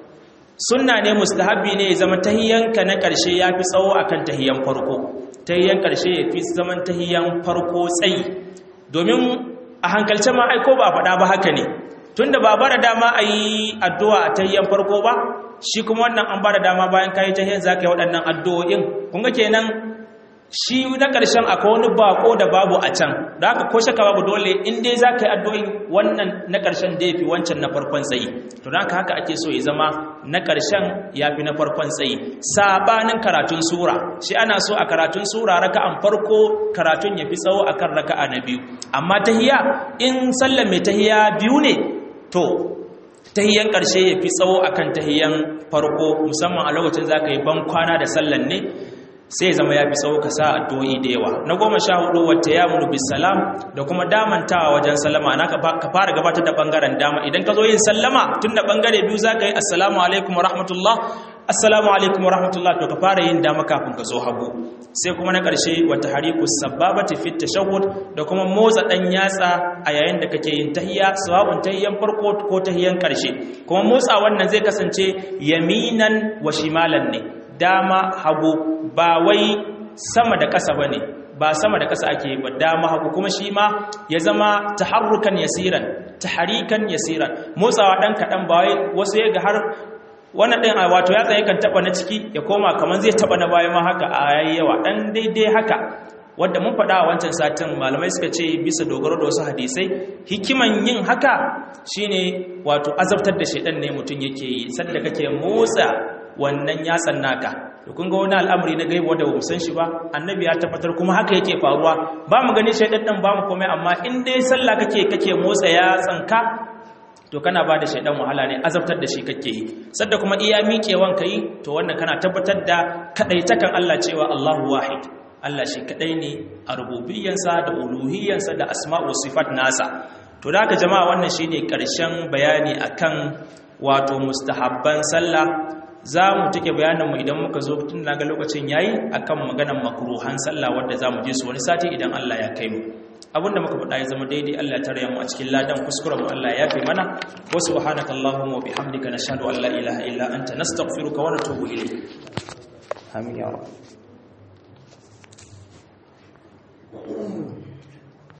A: sunna ne mustahabbi ne ya zama tahiyyanka na ƙarshe yafi tsawo akan tahiyyan farko tahiyyan ƙarshe ya fi zaman tahiyyan farko tsayi domin a hankalce ma aiko ba faɗa ba haka ne tunda ba bara dama a yi addu'a a tahiyyan farko ba shi kuma wannan an bada dama bayan kayi tahiyyan za ka yi waɗannan addu'o'in kun ga kenan shi na ƙarshen akwai wani bako da babu a can da haka ko shaka babu dole in dai za ka yi addu'o'in wannan na ƙarshen da ya fi wancan na farkon tsayi to da haka haka ake so ya zama na ƙarshen ya fi na farkon tsayi sabanin karatun sura shi ana so a karatun sura raka'an farko karatun ya fi tsawo akan raka'a na biyu amma tahiya in sallar mai tahiya biyu ne to tahiyan ƙarshe ya fi tsawo akan tahiyan farko musamman a lokacin za ka yi ban kwana da sallan ne sai zama ya fi tsawo ka sa addu'o'i da yawa na goma sha hudu wata ya munu bisalam da kuma damantawa wajen sallama na ka fara gabatar da bangaren dama idan ka zo yin sallama tun da bangare biyu za ka yi assalamu alaikum wa rahmatullah assalamu alaikum wa rahmatullah to ka fara yin dama kafin ka zo hagu sai kuma na ƙarshe wata hariku sababati fit tashahhud da kuma motsa dan yatsa a yayin da kake yin tahiyya sawabun tahiyyan farko ko tahiyyan ƙarshe kuma motsa wannan zai kasance yaminan wa shimalan ne dama hagu ba wai sama da ƙasa ba ne ba sama da kasa ake ba dama hagu kuma shi ma ya zama taharrukan yasiran taharikan yasiran motsawa dan kadan ba wai wasu ya ga har wannan din wato ya tsaye kan taba na ciki ya koma kaman zai taba na baya ma haka a yayi yawa dan daidai haka wanda mun faɗa a wancan satin malamai suka ce bisa dogaro da wasu hadisai hikiman yin haka shine wato azabtar da shaidan ne mutum yake yi sanda kake motsa wannan yatsan naka to kun ga wani al'amari na gaibu wanda ba san shi ba annabi ya tabbatar kuma haka yake faruwa ba mu gani shaidan din ba mu komai amma in dai sallah kake kake motsa yatsan ka to kana ba da shaidan wahala ne azabtar da shi kake yi sadda kuma iya miƙewan ka yi to wannan kana tabbatar da kadaitakan Allah cewa Allahu wahid Allah shi kadai ne a rububiyyansa da uluhiyyansa da asma'u sifat nasa to da haka jama'a wannan shine karshen bayani akan wato mustahabban sallah za mu take bayanin mu idan muka zo tun naga lokacin yayi akan maganar makruhan sallah wanda za mu je su wani sati idan Allah ya kai mu abinda muka faɗa ya zama daidai Allah ya tarya mu a cikin ladan kuskuren mu Allah ya yafe mana wa subhanaka allahumma wa bihamdika nashhadu an la ilaha illa anta nastaghfiruka wa natubu ilayk amin ya rabb